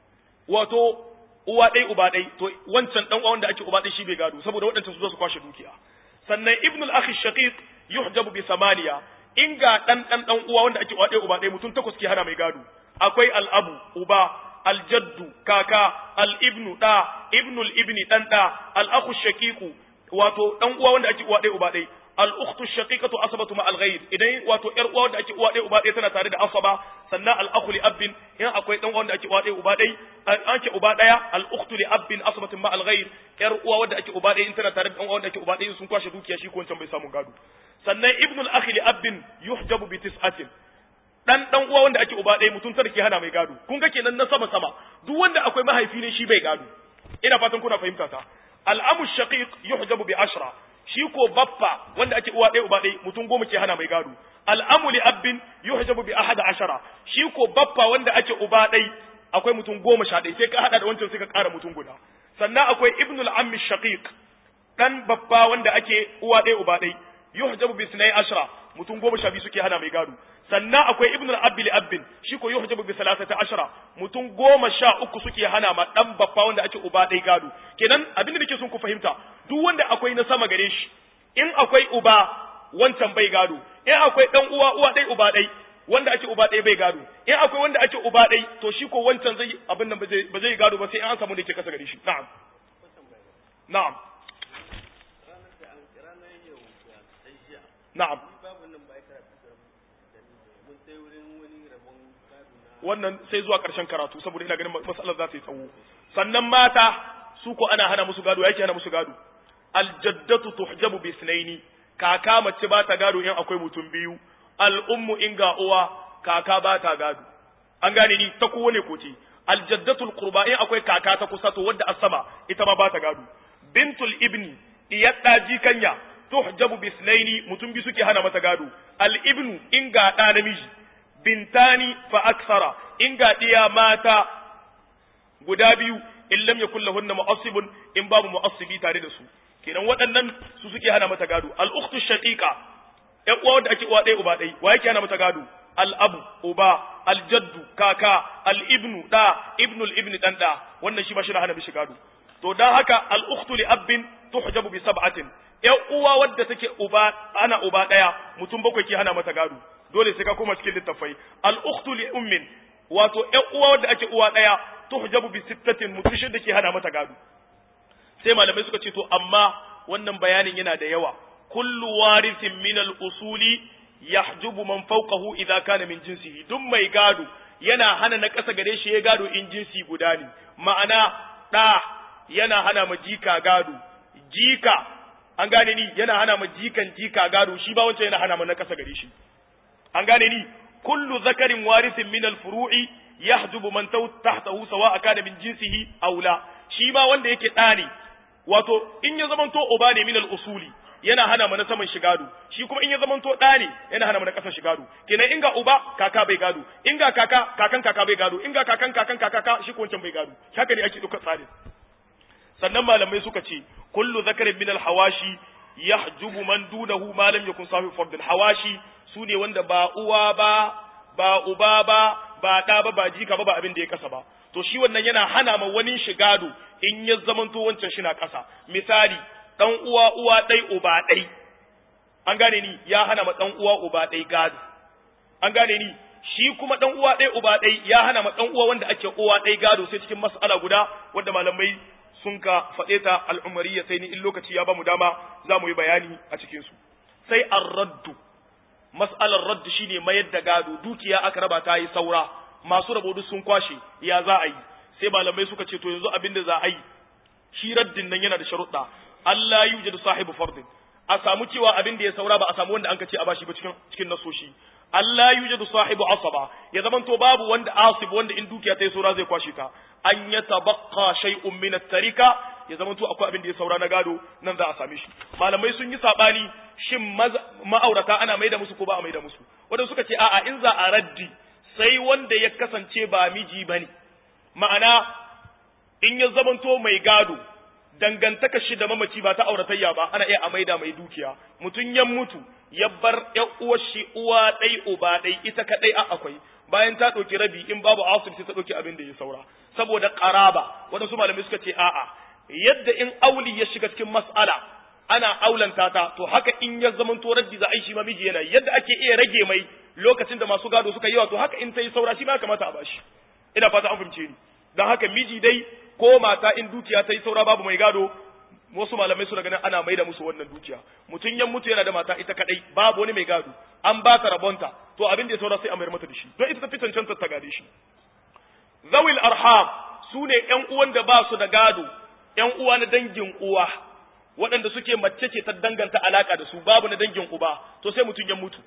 wato uwa ɗai uba ɗai to wancan ɗan uwa wanda ake uba ɗai shi bai gado saboda waɗancan su zo su kwashe dukiya sannan ibnul akhi shaqiq yuhjabu bi samaniya in ga ɗan ɗan ɗan uwa wanda ake uwa ɗai uba ɗai mutum takwas ke hana mai gado akwai al'abu uba aljaddu kaka al'ibnu ɗa ibnul ibni ɗan ɗa al'akhu shaqiqu wato ɗan uwa wanda ake uwa ɗai uba ɗai al'ukhtu shaqiqatu asabatu ma al-ghayr idan wato ƴar uwa wanda ake uwa ɗaya uba ɗaya tana tare da asaba sannan al-akhu li abbin in akwai dan uwa wanda ake uwa ɗaya uba ɗaya an ce uba ɗaya al-ukhtu li abbin asabatu ma al-ghayr ƴar uwa wanda ake uba ɗaya in tana tare da dan uwa wanda ake uba ɗaya sun kwashe dukiya shi ko wancan bai samu gado sannan ibnul akhi li abbin yuhjabu bi tis'atin dan dan uwa wanda ake uba ɗaya mutum tarki hana mai gado kun ga kenan na sama sama duk wanda akwai mahaifi ne shi bai gado ina fatan kuna fahimta ta al-amu shaqiq yuhjabu bi ashra shi ko baffa wanda ake uwa ɗaya uba ɗaya mutum goma ke hana mai gado al'amu li abbin yuhjabu bi ahada ashara shi ko baffa wanda ake uba ɗaya akwai mutum goma sha ɗaya sai ka hada da wancan sai ka ƙara mutum guda sannan akwai ibnul ammi shaqiq dan baffa wanda ake uwa ɗaya uba ɗaya yuhjabu bi sunai ashara mutum goma sha biyu suke hana mai gado sannan akwai ibnul abbi li abbin shi ko yuhjabu bi salasati ashara mutum goma sha uku suke hana ma dan baffa wanda ake uba ɗaya gado kenan abin da nake son ku fahimta duk wanda akwai na sama gare shi in akwai uba wancan bai gado in akwai dan uwa uwa ɗaya uba ɗaya wanda ake uba ɗaya bai gado in akwai wanda ake uba ɗaya to shi ko wancan zai abin nan ba zai gado ba sai an samu da ke kasa gare shi na'am na'am na'am wannan sai zuwa ƙarshen karatu saboda ina ganin matsalar za ta yi tsawo sannan mata su ko ana hana musu gado yake hana musu gado aljaddatu tuhjabu bi sunaini kaka mace ba ta gado in akwai mutum biyu al'ummu in ga uwa kaka ba ta gado an gane ni ta kowane koce aljaddatul qurba in akwai kaka ta kusa to wadda asama ita ma ba ta gado bintul ibni iyadda jikanya tuhjabu bi sunaini mutum biyu suke hana mata gado al ibnu in ga da namiji bintani fa aksara in ga diya mata guda biyu in lam yakul lahunna mu'assibun in babu mu'assibi tare da su kenan waɗannan su suke hana mata gado al ukhtu shaqiqa ƴan uwa wanda ake uwa ɗaya uba ɗaya wa yake hana mata gado al abu uba al jaddu kaka al ibnu da ibnul ibni dan da wannan shi ba shi na hana mishi gado to dan haka al ukhtu li abbin tuhjabu bi sab'atin ƴan uwa wadda take uba ana uba ɗaya mutum bakwai ke hana mata gado dole sai ka koma cikin littafai al ukhtu li ummin wato ƴan uwa wadda ake uwa ɗaya tuhjabu bi sittatin mutum shida ke hana mata gado sai malamai suka ce to amma wannan bayanin yana da yawa kullu warithin min al usuli yahjubu man fawqahu idza kana min jinsihi duk mai gado yana hana na ƙasa gare shi ya gado in jinsi guda ne ma'ana ɗa yana hana ma jika gado jika an gane ni yana hana ma jikan jika gado shi ba wancan yana hana ma na ƙasa gare shi an gane ni kullu zakarin warithin min al furu'i yahjubu man tahtahu sawa kana min jinsihi aw la shi ma wanda yake ɗa ne wato in ya zamanto uba ne min al usuli yana hana mana saman shi gado shi kuma in ya zama to ɗa ne yana hana mana ƙasar shi gado kenan in ga uba kaka bai gado in ga kaka kakan kaka bai gado in ga kakan kakan kaka shi ko wancan bai gado haka ne ake ɗaukar tsarin sannan malamai suka ce kullu zakarin min hawashi yahjubu man dunahu ma lam yakun sahibi fardin hawashi sune wanda ba uwa ba ba uba ba ba ɗa ba ba jika ba ba abin da ya kasa ba to shi wannan yana hana ma wani shi gado in ya zamanto wancan shi na ƙasa misali ɗan uwa uwa ɗai uba ɗai an gane ni ya hana ma ɗan uwa uba ɗai gado an gane ni shi kuma ɗan uwa ɗai uba ɗai ya hana ma ɗan uwa wanda ake uwa ɗai gado sai cikin mas'ala guda wanda malamai sun ka faɗe ta al'umariya sai ni in lokaci ya ba mu dama za mu yi bayani a cikinsu sai an raddu mas'alar raddu shine mayar da gado dukiya aka raba ta yi saura masu rabo duk sun kwashe ya za a yi sai malamai suka ce to yanzu abin da za a yi shi raddin nan yana da sharuɗa Allah yujadu sahibu fardin a samu cewa abin da ya saura ba a samu wanda an ka ce a bashi ba cikin cikin nasoshi Allah yujadu sahibu asaba ya zamanto babu wanda asib wanda in dukiya ta yi saura zai kwashe ta an ya tabaqqa shay'un min at-tarika ya zamanto akwai abin da ya saura na gado nan za a same shi malamai sun yi sabani shin ma'aurata ana maida musu ko ba a maida musu wanda suka ce a'a in za a raddi sai wanda ya kasance ba miji bane ma'ana in ya zamanto mai gado dangantaka shi da mamaci ba ta auratayya ba ana iya a maida mai dukiya mutum ya mutu ya bar ƴan uwar shi uwa ɗai uba ɗai ita kaɗai a akwai bayan ta ɗauki rabi in babu asib sai ta ɗauki abin da ya saura saboda ƙaraba waɗansu malamai suka ce a'a yadda in auli ya shiga cikin mas'ala ana aulanta ta to haka in ya zaman to raddi za a yi shi ma miji yana yadda ake iya rage mai lokacin da masu gado suka yi wa to haka in ta yi saura shi ma kamata a bashi ina fata an fahimce ni don haka miji dai ko mata in dukiya ta yi saura babu mai gado wasu malamai suna ganin ana maida musu wannan dukiya mutum yan mutu yana da mata ita kadai babu wani mai gado an ba ta rabonta to abin da ya saura sai a mayar mata da shi don ita ta fi cancanta ta gade shi zawil arham su ne ƴan uwan da ba su da gado ƴan uwa na dangin uwa waɗanda suke mace ce ta danganta alaka da su babu na dangin uba to sai mutum ya mutu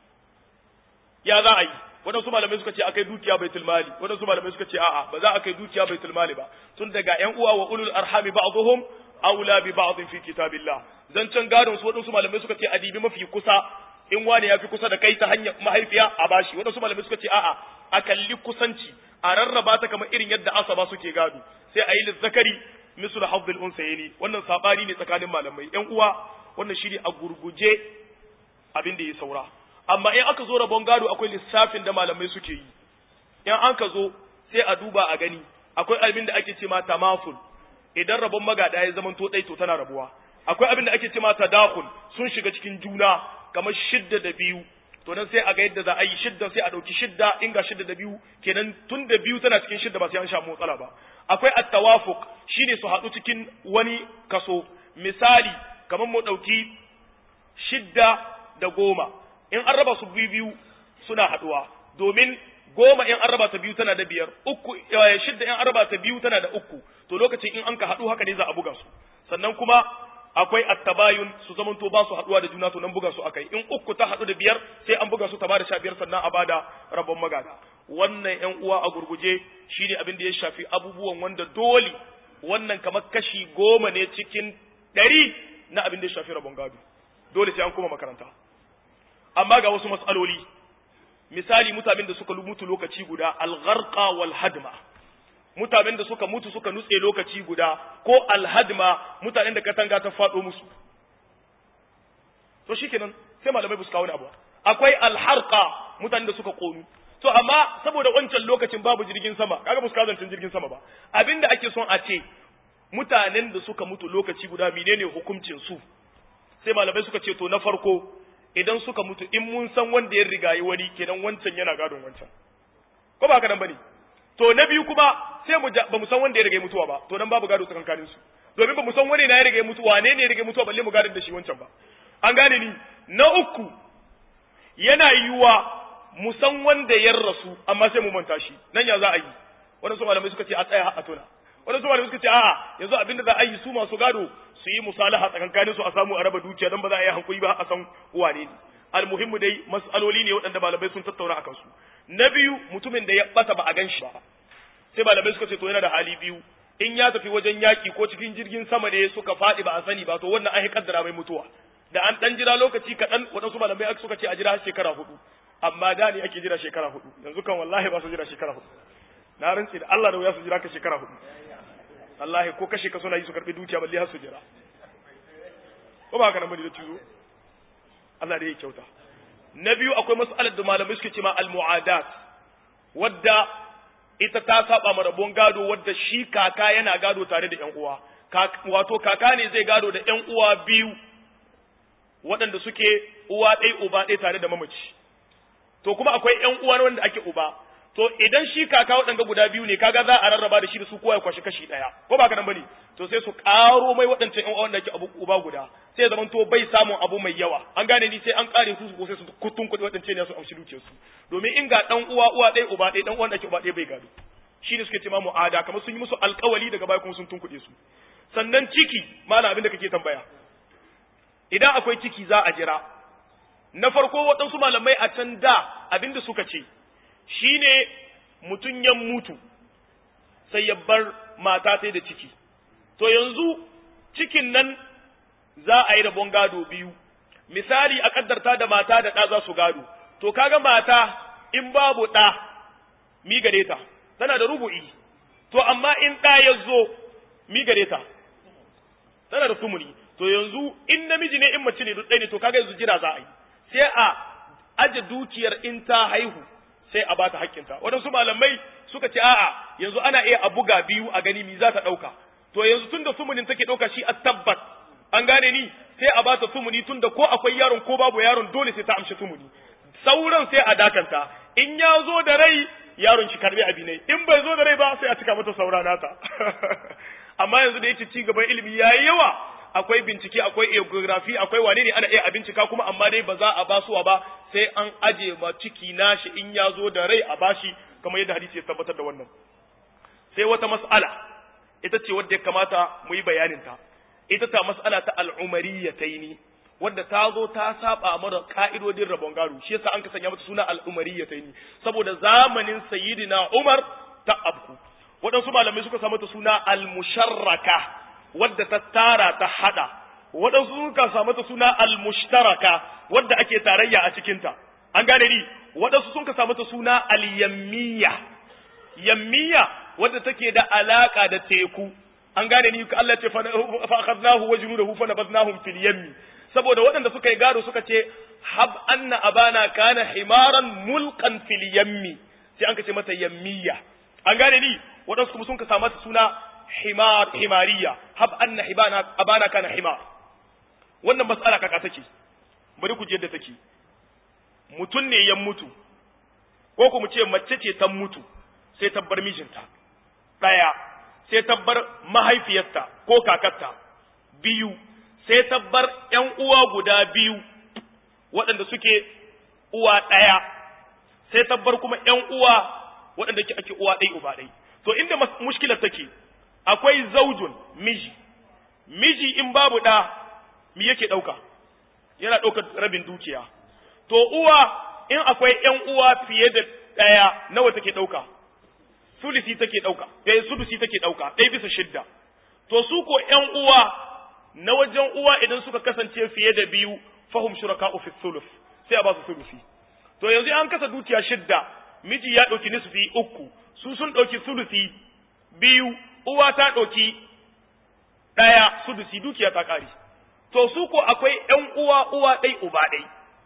ya za a yi waɗansu malamai suka ce akai dukiya baitul mali waɗansu malamai suka ce a'a ba za a kai dukiya baitul mali ba tun daga ƴan uwa wa ulul arhami ba'dhum aula bi ba'd fi kitabillah zancen gadon su waɗansu malamai suka ce adibi mafi kusa in wani ya fi kusa da kai ta hanyar mahaifiya a bashi waɗansu malamai suka ce a'a a kalli kusanci a rarraba ta kamar irin yadda asaba suke gado sai a yi lizzakari misul hafdul unsayni wannan sabani ne tsakanin malamai ƴan uwa wannan shine a gurguje abin da ya saura amma in aka zo rabon gado akwai lissafin da malamai suke yi in an ka zo sai a duba a gani akwai abin da ake ce ma tamaful idan rabon magada ya zama to dai to tana rabuwa akwai abin da ake ce ma tadakhul sun shiga cikin juna kamar shidda da biyu to nan sai a ga yadda za a yi shidda sai a dauki shidda in ga shidda da biyu kenan tun da biyu tana cikin shidda ba sai an sha matsala ba akwai at-tawafuq shine su haɗu cikin wani kaso misali kamar mu dauki shidda da goma in an raba su biyu biyu suna haɗuwa domin goma in an raba ta biyu tana da biyar uku shidda in an raba ta biyu tana da uku to lokacin in an ka haɗu haka ne za a buga su sannan kuma akwai attabayun su zamanto ba su haɗuwa da juna to nan buga su akai in uku ta haɗu da biyar sai an buga su ta bada sha biyar sannan a bada rabon magada wannan ƴan uwa a gurguje shine abin da ya shafi abubuwan wanda dole wannan kamar kashi goma ne cikin ɗari na abin da ya shafi rabon gado dole sai an koma makaranta amma ga wasu matsaloli misali mutanen da suka mutu lokaci guda algharqa wal hadma mutanen da suka mutu suka nutse lokaci guda ko alhadma mutanen da katanga ta faɗo musu to shikenan sai malamai bu su kawo abu akwai alharqa mutanen da suka konu to amma saboda wancan lokacin babu jirgin sama kaga bu su kawo jirgin sama ba abinda ake son a ce mutanen da suka mutu lokaci guda menene hukuncin su sai malamai suka ce to na farko idan suka mutu in mun san wanda ya rigayi wani kenan wancan yana gadon wancan ko ba haka nan bane to na biyu kuma sai mu ba mu san wanda ya rigayi mutuwa ba to nan babu gado tsakankanin su domin ba mu san wani na ya rigayi mutuwa wane ne ya rigayi mutuwa balle mu gadon da shi wancan ba an gane ni na uku yana yiwuwa mu san wanda ya rasu amma sai mu manta shi nan ya za a yi wannan su malamai suka ce a tsaya a tona wannan su malamai suka ce a'a yanzu abinda za a yi su masu gado su yi musalaha tsakankanin su a samu a raba dukiya don ba za a yi hankuri ba a san wane ne almuhimmu dai mas'aloli ne waɗanda malamai sun tattauna akan su na biyu mutumin da ya bata ba a gan shi ba sai malamai suka ce to yana da hali biyu in ya tafi wajen yaki ko cikin jirgin sama ne suka faɗi ba a sani ba to wannan an yi kaddara mai mutuwa da an dan jira lokaci kaɗan waɗansu malamai suka ce a jira shekara hudu amma da ne ake jira shekara hudu yanzu kan wallahi ba su jira shekara hudu na rantsi da Allah da wuya su jira ka shekara hudu wallahi ko kashe ka suna yi su karbi dukiya balle har su jira ko ba haka nan bane da cizo Allah da ya kyauta na biyu akwai mas'alar da malamai suke ce ma al-mu'adat wadda ita ta saba ma rabon gado wadda shi kaka yana gado tare da ƴan uwa wato kaka ne zai gado da ƴan uwa biyu waɗanda suke uwa ɗaya uba ɗaya tare da mamaci to kuma akwai ƴan uwa wanda ake uba to idan shi kaka waɗanda guda biyu ne kaga za a rarraba da shi da su kowa ya kwashi kashi ɗaya ko ba ka nan bane to sai su ƙaro mai waɗancan ƴan uwa wanda ake abu uba guda sai ya zamanto bai samun abu mai yawa an gane ni sai an ƙare su ko sai su kutun kuɗi waɗancan ne su amshi dukiyar su domin in ga ɗan uwa uwa ɗaya uba ɗaya ɗan uwan da ake uba ɗaya bai gado shi ne suke ce ma mu'ada kamar sun yi musu alƙawali daga baya kuma sun tunkuɗe su sannan ciki malam abin da kake tambaya idan akwai ciki za a jira na farko waɗansu malamai a can da abin da suka ce shine mutum ya mutu sai ya bar mata sai da ciki to yanzu cikin nan za a yi rabon gado biyu misali a kaddarta da mata da ɗa za su gado to kaga mata in babu ɗa mi gare ta tana da rubu'i to amma in ɗa ya zo mi gare ta tana da sumuni to yanzu in namiji ne in mace ne duk ɗaya ne to kaga yanzu jira za a yi sai a aje dukiyar in ta haihu sai a bata hakkinta waɗansu malamai suka ce a'a yanzu ana iya a buga biyu a gani mi za ta ɗauka to yanzu tun da sumunin take ɗauka shi a tabbat an gane ni sai a bata sumuni tun da ko akwai yaron ko babu yaron dole sai ta amshi sumuni sauran sai a dakanta in ya zo da rai yaron shi karbi abi ne in bai zo da rai ba sai a cika mata saura nata amma yanzu da yake ci gaban ilimi yayi yawa akwai bincike akwai geography akwai wane ne ana iya a bincika kuma amma dai ba za a basuwa ba sai an aje ma ciki nashi in ya zo da rai a bashi kamar yadda hadisi ya tabbatar da wannan sai wata mas'ala ita ce wadda ya kamata mu yi bayanin ta ita ta mas'ala ta al'umariyataini wadda ta zo ta saba mara ka'idodin rabon gado shi yasa an ka sanya mata suna al'umariyataini saboda zamanin sayyidina Umar ta abku waɗansu malamai suka sa mata suna al-musharraka wadda ta tara ta hada waɗansu suka sa mata suna al-mushtaraka wadda ake tarayya a cikinta an gane ni waɗansu sun ka sa mata suna al-yammiya yammiya wadda take da alaka da teku an gane ni Allah ce fa akhadnahu wa junudahu fa nabadnahum fil yammi saboda waɗanda suka yi gado suka ce hab anna abana kana himaran mulkan fil yammi sai an ka ce mata yammiya an gane ni waɗansu kuma sun ka sa mata suna himar himariya hab anna hibana abana kana himar wannan mas'ala kaka take bari ku je yadda take mutun ne ya mutu ko ku mu ce mace ce ta mutu sai ta bar mijinta daya sai ta bar mahaifiyarta ko kakarta biyu sai ta bar ƴan uwa guda biyu waɗanda suke uwa ɗaya sai ta bar kuma ƴan uwa waɗanda ake uwa ɗai uba ɗai to inda mushkilar take akwai zaujun miji miji in babu ɗa mi yake ɗauka yana ɗaukar rabin dukiya to uwa in akwai ƴan uwa fiye da ɗaya nawa take ɗauka sulisi take ɗauka ɗaya sudusi take ɗauka ɗaya bisa shidda to su ko ƴan uwa na wajen uwa idan suka kasance fiye da biyu fahum shuraka fi sulus sai a ba su sulusi to yanzu an kasa dukiya shidda miji ya ɗauki nisfi uku su sun ɗauki sulusi biyu uwa ta ɗauki ɗaya sudusi dukiya ta ƙare to su ko akwai ƴan uwa uwa ɗai uba ɗai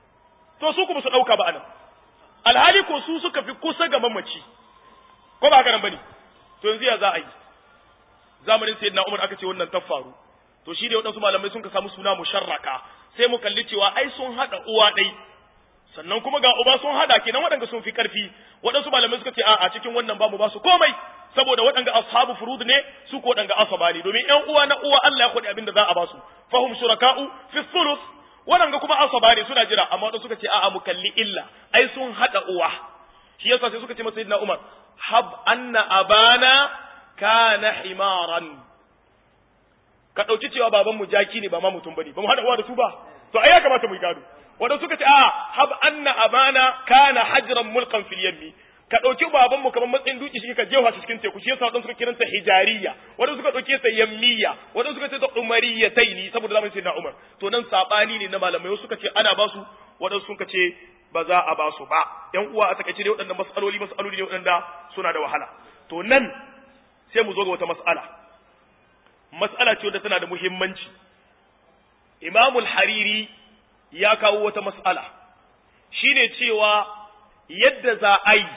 to su kuma su ɗauka ba anan alhali ko su suka fi kusa ga mamaci ko ba haka nan bane to yanzu ya za a yi zamanin sayyidina Umar aka ce wannan ta faru to shi da waɗansu malamai sun ka samu suna musharraka sai mu kalli cewa ai sun haɗa uwa ɗai sannan kuma ga uba sun hada kenan waɗanda sun fi ƙarfi waɗansu malamai suka ce a cikin wannan ba mu ba su komai saboda waɗanda ashabu furud ne su ko waɗanda asaba ne domin ƴan uwa na uwa Allah ya kwaɗi abin da za a ba su fahum shuraka'u fi sulus waɗanda kuma asaba ne suna jira amma waɗansu suka ce a'a mu kalli illa ai sun hada uwa shi yasa sai suka ce masa sayyidina Umar hab anna abana kana himaran ka ɗauki cewa baban mu jaki ne ba ma mutum bane ba mu hada uwa da su ba to ai ya kamata mu yi gado wanda suka ce a hab anna abana kana hajran mulkan fil yammi ka ɗauki babanmu kamar matsayin duki shi ka jefa shi cikin teku shi yasa wadansu suka kiranta hijariya wadanda suka ɗauke ta yammiya wadanda suka ce ta umariyataini saboda zamanin sayyidina Umar to nan sabani ne na malamai wasu suka ce ana basu wadansu suka ce ba za a basu ba yan uwa a takaice dai waɗannan mas'aloli mas'aloli ne waɗanda suna da wahala to nan sai mu zo ga wata mas'ala mas'ala ce wadda tana da muhimmanci Imamul Hariri ya kawo wata mas'ala shine cewa yadda za a yi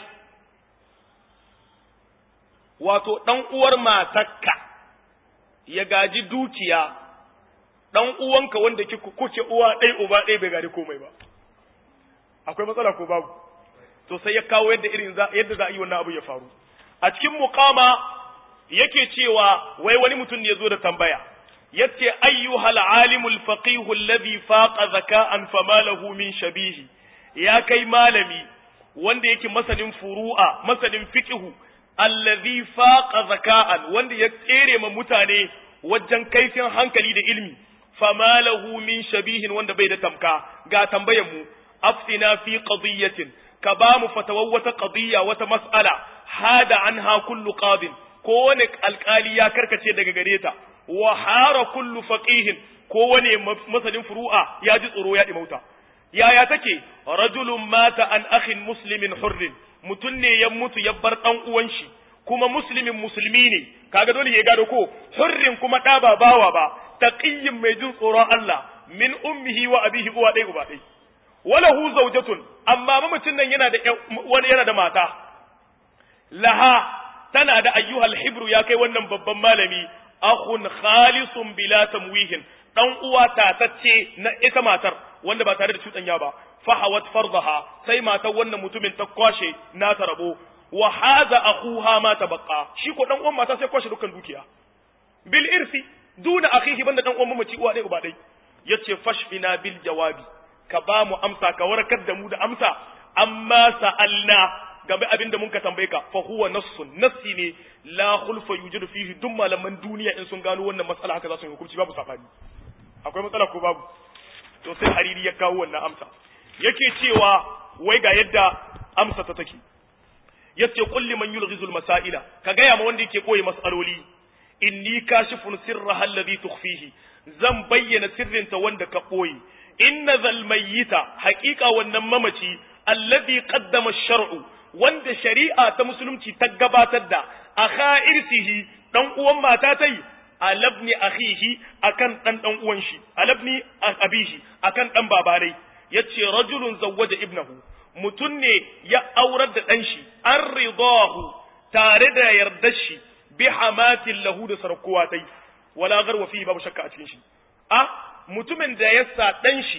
wato ɗan uwar matakka ya gaji dukiya ɗan uwanka wanda kuke uwa ɗai uba ɗai bai gari komai ba akwai matsala ko babu to sai ya kawo yadda irin yadda za a yi wannan abu ya faru a cikin muqama yake cewa wai wani mutum ne ya zo da tambaya yace ayyuhal alimul faqih alladhi faqa zaka'an fama lahu min shabihi ya kai malami wanda yake masanin furu'a masanin fiqhu allazi faqa zaka'an wanda ya tsere ma mutane wajen kaifin hankali da ilmi fama lahu min shabihin wanda bai da tamka ga tambayar mu aftina fi qadiyatin ka ba mu fatawar wata qadiyya wata mas'ala hada anha kullu qadin kowane alkali ya karkace daga gare ta wa hara kullu faqihin kowane masanin furu'a ya ji tsoro ya dimauta yaya take rajulun mata an akhin muslimin hurrin mutum ne ya mutu ya bar dan uwan shi kuma muslimin musulmi ne kaga dole ya gado ko hurrin kuma da ba bawa ba taqiyyin mai jin tsoron Allah min ummihi wa abihi uwa dai uba dai walahu zawjatun amma mamacin nan yana da wani yana da mata laha tana da ayyuhal hibru ya kai wannan babban malami akhun khalisun bila tamwihin dan uwa tatacce na ita matar wanda ba tare da cuɗanya ba fahawat fardaha sai matar wannan mutumin ta kwashe na ta rabo wa hadha akhuha ma tabaqa shi ko dan uwan mata sai kwashe dukkan dukiya bil irsi duna akhihi banda dan uwan mamaci uwa dai uba dai yace fashfina bil jawabi ka ba mu amsa ka warkar da mu da amsa amma sa'alna game abin da mun ka tambaye ka fa huwa nassun nassi ne la khulfa yujidu fihi duk malaman duniya in sun gano wannan matsala haka za su yi hukunci babu sabani akwai matsala ko babu to sai hariri ya kawo wannan amsa yake cewa wai ga yadda amsa ta take yace kulli man yulghizul masaila ka gaya ma wanda yake koyi mas'aloli inni kashifun sirra alladhi tukhfihi zan bayyana sirrinta wanda ka koyi inna zal mayyita haqiqa wannan mamaci alladhi qaddama ash-shar'u wanda shari'a ta musulunci ta gabatar da akha irsihi dan uwan mata tai alabni akhihi akan dan dan uwan shi alabni abihi akan dan babanai yace rajulun zawwaja ibnahu mutun ne ya aurar da dan shi an ridahu tare da yardar shi bi hamatin lahu da sarkuwa tai wala garwa fi babu shakka a cikin shi a mutumin da ya sa dan shi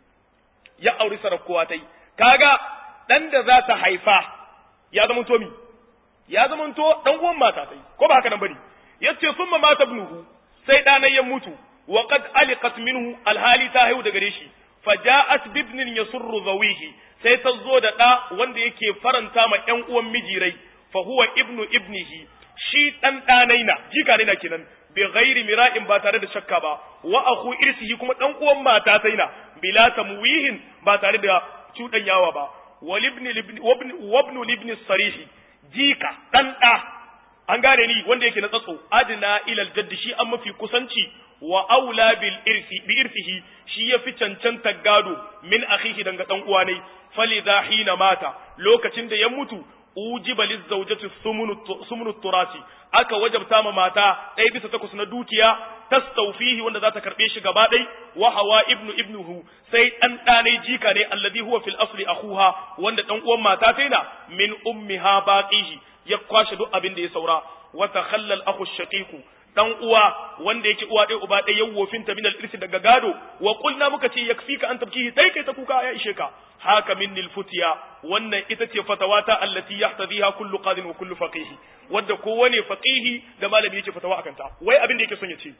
ya auri sarkuwa tai kaga dan da za ta haifa ya zama to mi ya zama to dan uwan mata tai ko ba haka nan bane yace summa mata ibnuhu sai ɗanan ya mutu wa qad aliqat minhu alhali ta haihu da gare shi faja'at bibnin yasurru zawihi sai ta zo da ɗa wanda yake faranta ma ƴan uwan mijirai fa huwa ibnu ibnihi shi dan ɗanai na jika ne na kenan bi ghairi mira'in ba tare da shakka ba wa akhu irsihi kuma dan uwan mata sai na bila tamwihin ba tare da cuɗanyawa ba walibni libni wabnu libni sarihi jika dan ɗa an gane ni wanda yake na tsatso adina ilal jaddi shi an mafi kusanci wa aula bil irsi bi irsihi shi yafi cancanta gado min akhihi danga dan uwa ne falidha hina mata lokacin da ya mutu ujiba lizawjati sumunu turasi aka wajabta ma mata ɗaya bisa takwas na dukiya tastawfihi wanda za ta karɓe shi gaba ɗai wa hawa ibnu ibnuhu sai ɗan ɗanai jika ne alladhi huwa fil asli akhuha wanda ɗan uwan mata taina min ummiha baqihi ya kwashe duk abin da ya saura wa takhallal akhu shaqiqu dan uwa wanda yake uwa ɗaya uba ɗaya yawofin ta min al-irsi daga gado wa qulna muka ce yakfika an tabkihi dai kai ta kuka ya ishe ka haka min futiya wannan ita ce fatawata allati yahtadiha kullu qadin wa kullu faqih wanda kowane faqihi da malami yake fatawa akan ta wai abin da yake son ya ce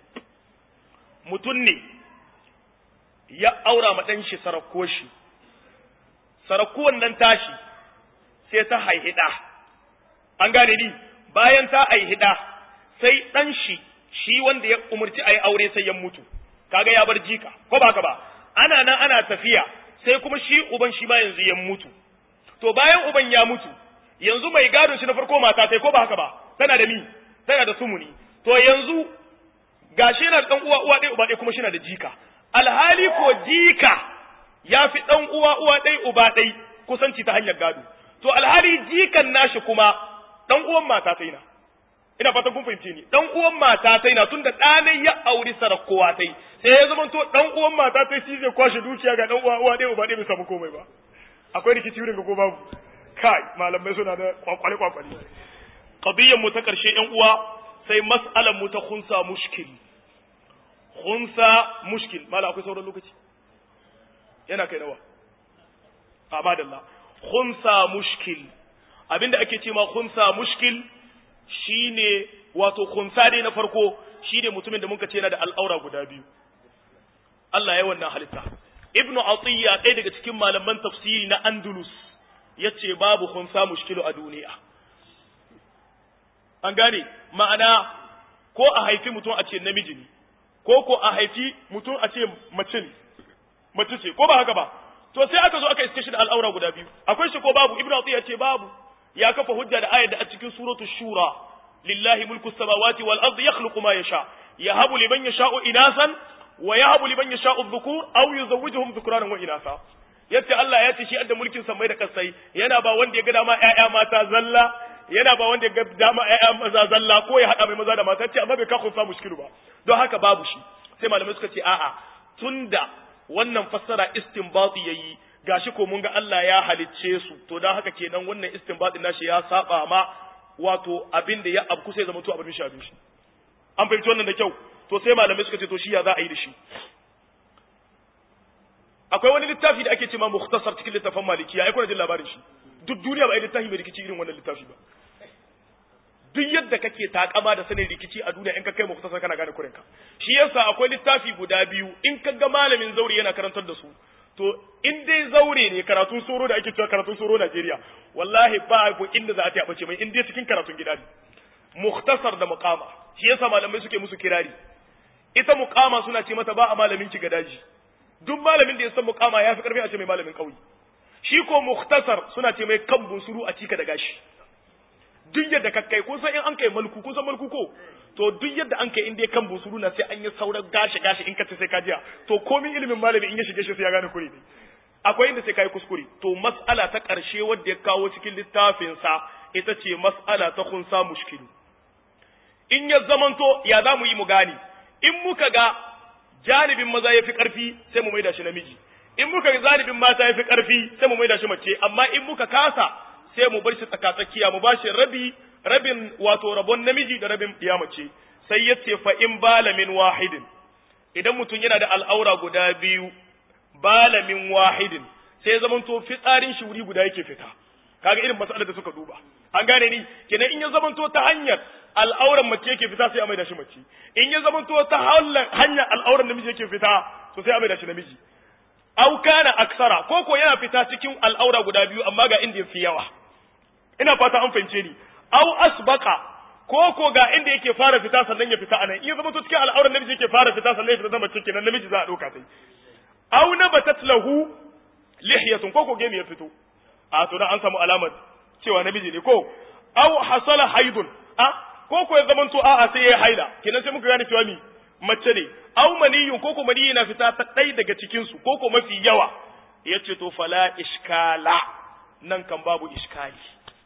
mutun ne ya aura ma dan shi sarakko shi sarakkuwan nan tashi sai ta haihida an gane ni bayan ta haihida sai dan shi shi wanda ya umurci ayi aure sai ya mutu kaga ya bar jika ko ba ka ba ana nan ana tafiya sai kuma shi uban shi ma yanzu ya mutu to bayan uban ya mutu yanzu mai gadon shi na farko mata tai ko ba haka ba tana da mi tana da sumuni to yanzu gashi yana da dan uwa uwa ɗaya uba ɗaya kuma shi na da jika alhali ko jika ya fi dan uwa uwa ɗaya uba ɗaya kusanci ta hanyar gado to alhali jikan nashi kuma dan uwan mata tai na ina fatan kun fahimce ni dan uwan mata tai na tunda ɗanai ya auri sarakowa tai sai ya zama to dan uwan mata tai shi zai kwashe dukiya ga dan uwa uwa ɗaya uba ɗaya bai samu komai ba akwai rikici wurin ga ko babu kai malamai suna da kwakwale kwakwale qadiyyar mu ta karshe yan uwa sai mas'alar mu ta khunsa mushkil khunsa mushkil mala akwai sauran lokaci yana kai nawa a madalla khunsa mushkil abinda ake ce ma khunsa mushkil shine wato khunsa dai na farko shine mutumin da muka ce yana da al'aura guda biyu Allah ya wannan halitta ibnu atiyya ɗaya daga cikin malaman tafsiri na andalus yace babu khunsa mushkilu a duniya an gane ma'ana ko a haifi mutum a ce namiji ne ko ko a haifi mutum a ce mace ne mace ce ko ba haka ba to sai aka zo aka iske shi da al'aura guda biyu akwai shi ko babu ibnu atiyya ce babu ya kafa hujja da ayat da a cikin suratul shura lillahi mulku samawati wal ardi yakhluqu ma yasha yahabu liman yasha'u inasan wa yahabu liman yasha'u dhukur aw yuzawwijuhum dhukranan wa inasa yace Allah ya ce shi adda mulkin samai da kasai yana ba wanda ya ga dama ƴaƴa mata zalla yana ba wanda ya ga dama ƴaƴa maza zalla ko ya hada mai maza da mata ce amma bai ka kunsa mushkilu ba don haka babu shi sai malamai suka ce a'a tunda wannan fassara istinbati yayi gashi ko mun ga Allah ya halicce su to dan haka kenan wannan istinbatin nashi ya saba ma wato abin da ya abku sai zama to abin shi abin shi an fahimci wannan da kyau to sai malamai suka ce to shi ya za a yi da shi akwai wani littafi da ake cewa mukhtasar cikin littafin malikiya ai kuna jin labarin shi duk duniya ba ai littafi mai rikici irin wannan littafi ba duk yadda kake takama da sanin rikici a duniya in ka kai mukhtasar kana gane kurinka shi yasa akwai littafi guda biyu in ka ga malamin zauri yana karantar da su to in dai zaure ne karatun soro da ake cewa karatun soro Najeriya wallahi ba ko inda za a ta bace mai in dai cikin karatun gida ne mukhtasar da muqama shi yasa malamai suke musu kirari ita muqama suna ce mata ba a malamin ki gadaji duk malamin da ya san muqama ya fi karfi a ce mai malamin kauye shi ko mukhtasar suna ce mai kan bunsuru a cika da gashi duk yadda ka kai kun san in an kai malku kun san malku ko to duk yadda an kai in dai kan busuru na sai an yi sauran gashi gashi in ka ce sai ka jiya to komin ilimin malami in ya shige shi sai ya gane kure ne akwai inda sai kai kuskure to mas'ala ta karshe wadda ya kawo cikin littafin sa ita ce mas'ala ta khunsa mushkilu in ya zamanto ya za mu yi mu gane in muka ga janibin maza ya fi karfi sai mu maida shi namiji in muka ga janibin mata ya fi karfi sai mu maida shi mace amma in muka kasa sai mu bar shi tsakatsakiya mu bashi rabi rabin wato rabon namiji da rabin mace sai ya ce fa in balamin wahidin idan mutum yana da al'aura guda biyu balamin wahidin sai ya zamanto fitsarin shi wuri guda yake fita kaga irin matsalar da suka duba an gane ni kenan in ya zamanto ta hanyar al'auran mace yake fita sai a maida shi mace in ya zamanto ta hanyar al'auran namiji yake fita to sai a maida shi namiji au kana aksara ko ko yana fita cikin al'aura guda biyu amma ga inda yafi yawa ina fata an fahimce ni au asbaqa ko ko ga inda yake fara fita sannan ya fita anan in ya zama to cikin al'auran namiji yake fara fita sannan ya fita zama cikin namiji za a dauka sai au nabatat lahu lihiyatun ko ko gemi ya fito a to dan an samu alamar cewa namiji ne ko au hasala haidun a ko ko ya zama to a'a sai ya haila kenan sai muka gane cewa ni mace ne au maniyun ko ko maniyi na fita ta ɗai daga cikin su ko ko mafi yawa yace to fala iskala nan kan babu iskali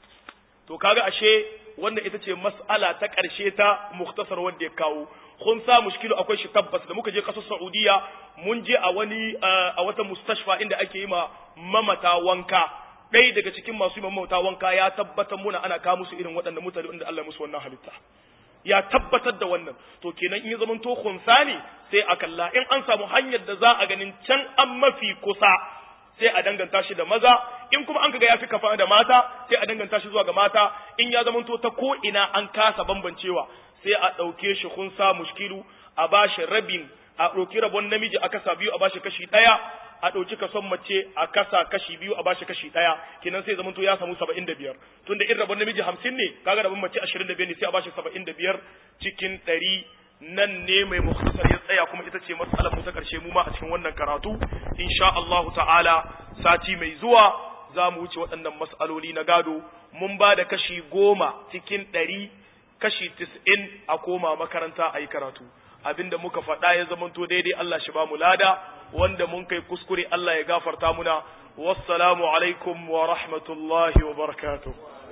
to kaga ashe wannan ita ce mas'ala ta ƙarshe ta muktasar wanda ya kawo kun sa mushkilu akwai shi tabbas da muka je ƙasar Saudiya mun je a wani a wata mustashfa inda ake yi ma mamata wanka ɗaya daga cikin masu yi mamata wanka ya tabbatar muna ana kawo musu irin waɗannan mutane inda Allah musu wannan halitta ya tabbatar da wannan to kenan in ya zama to khunsa ne sai a kalla in an samu hanyar da za a ganin can an mafi kusa sai a danganta shi da maza in kuma an kaga ya fi kafa da mata sai a danganta shi zuwa ga mata in ya zamanto ta ko ina an kasa bambancewa sai a ɗauke shi kun sa mushkilu a bashi rabin a ɗauki rabon namiji a kasa biyu a bashi kashi ɗaya a ɗauki kason mace a kasa kashi biyu a bashi kashi ɗaya kenan sai zamanto ya samu saba'in da biyar tunda in rabon namiji hamsin ne kaga rabon mace ashirin da biyar ne sai a bashi saba'in da biyar cikin ɗari nan ne mai mukhtasar ya tsaya kuma ita ce matsalar mu ta karshe mu ma a cikin wannan karatu insha Allah ta'ala sati mai zuwa za mu wuce waɗannan mas'aloli na gado mun ba da kashi goma cikin ɗari kashi tis'in a koma makaranta a yi karatu abinda muka faɗa ya zamanto daidai Allah shi ba mu lada wanda mun kai kuskure Allah ya gafarta muna wassalamu alaikum wa rahmatullahi wa barakatuh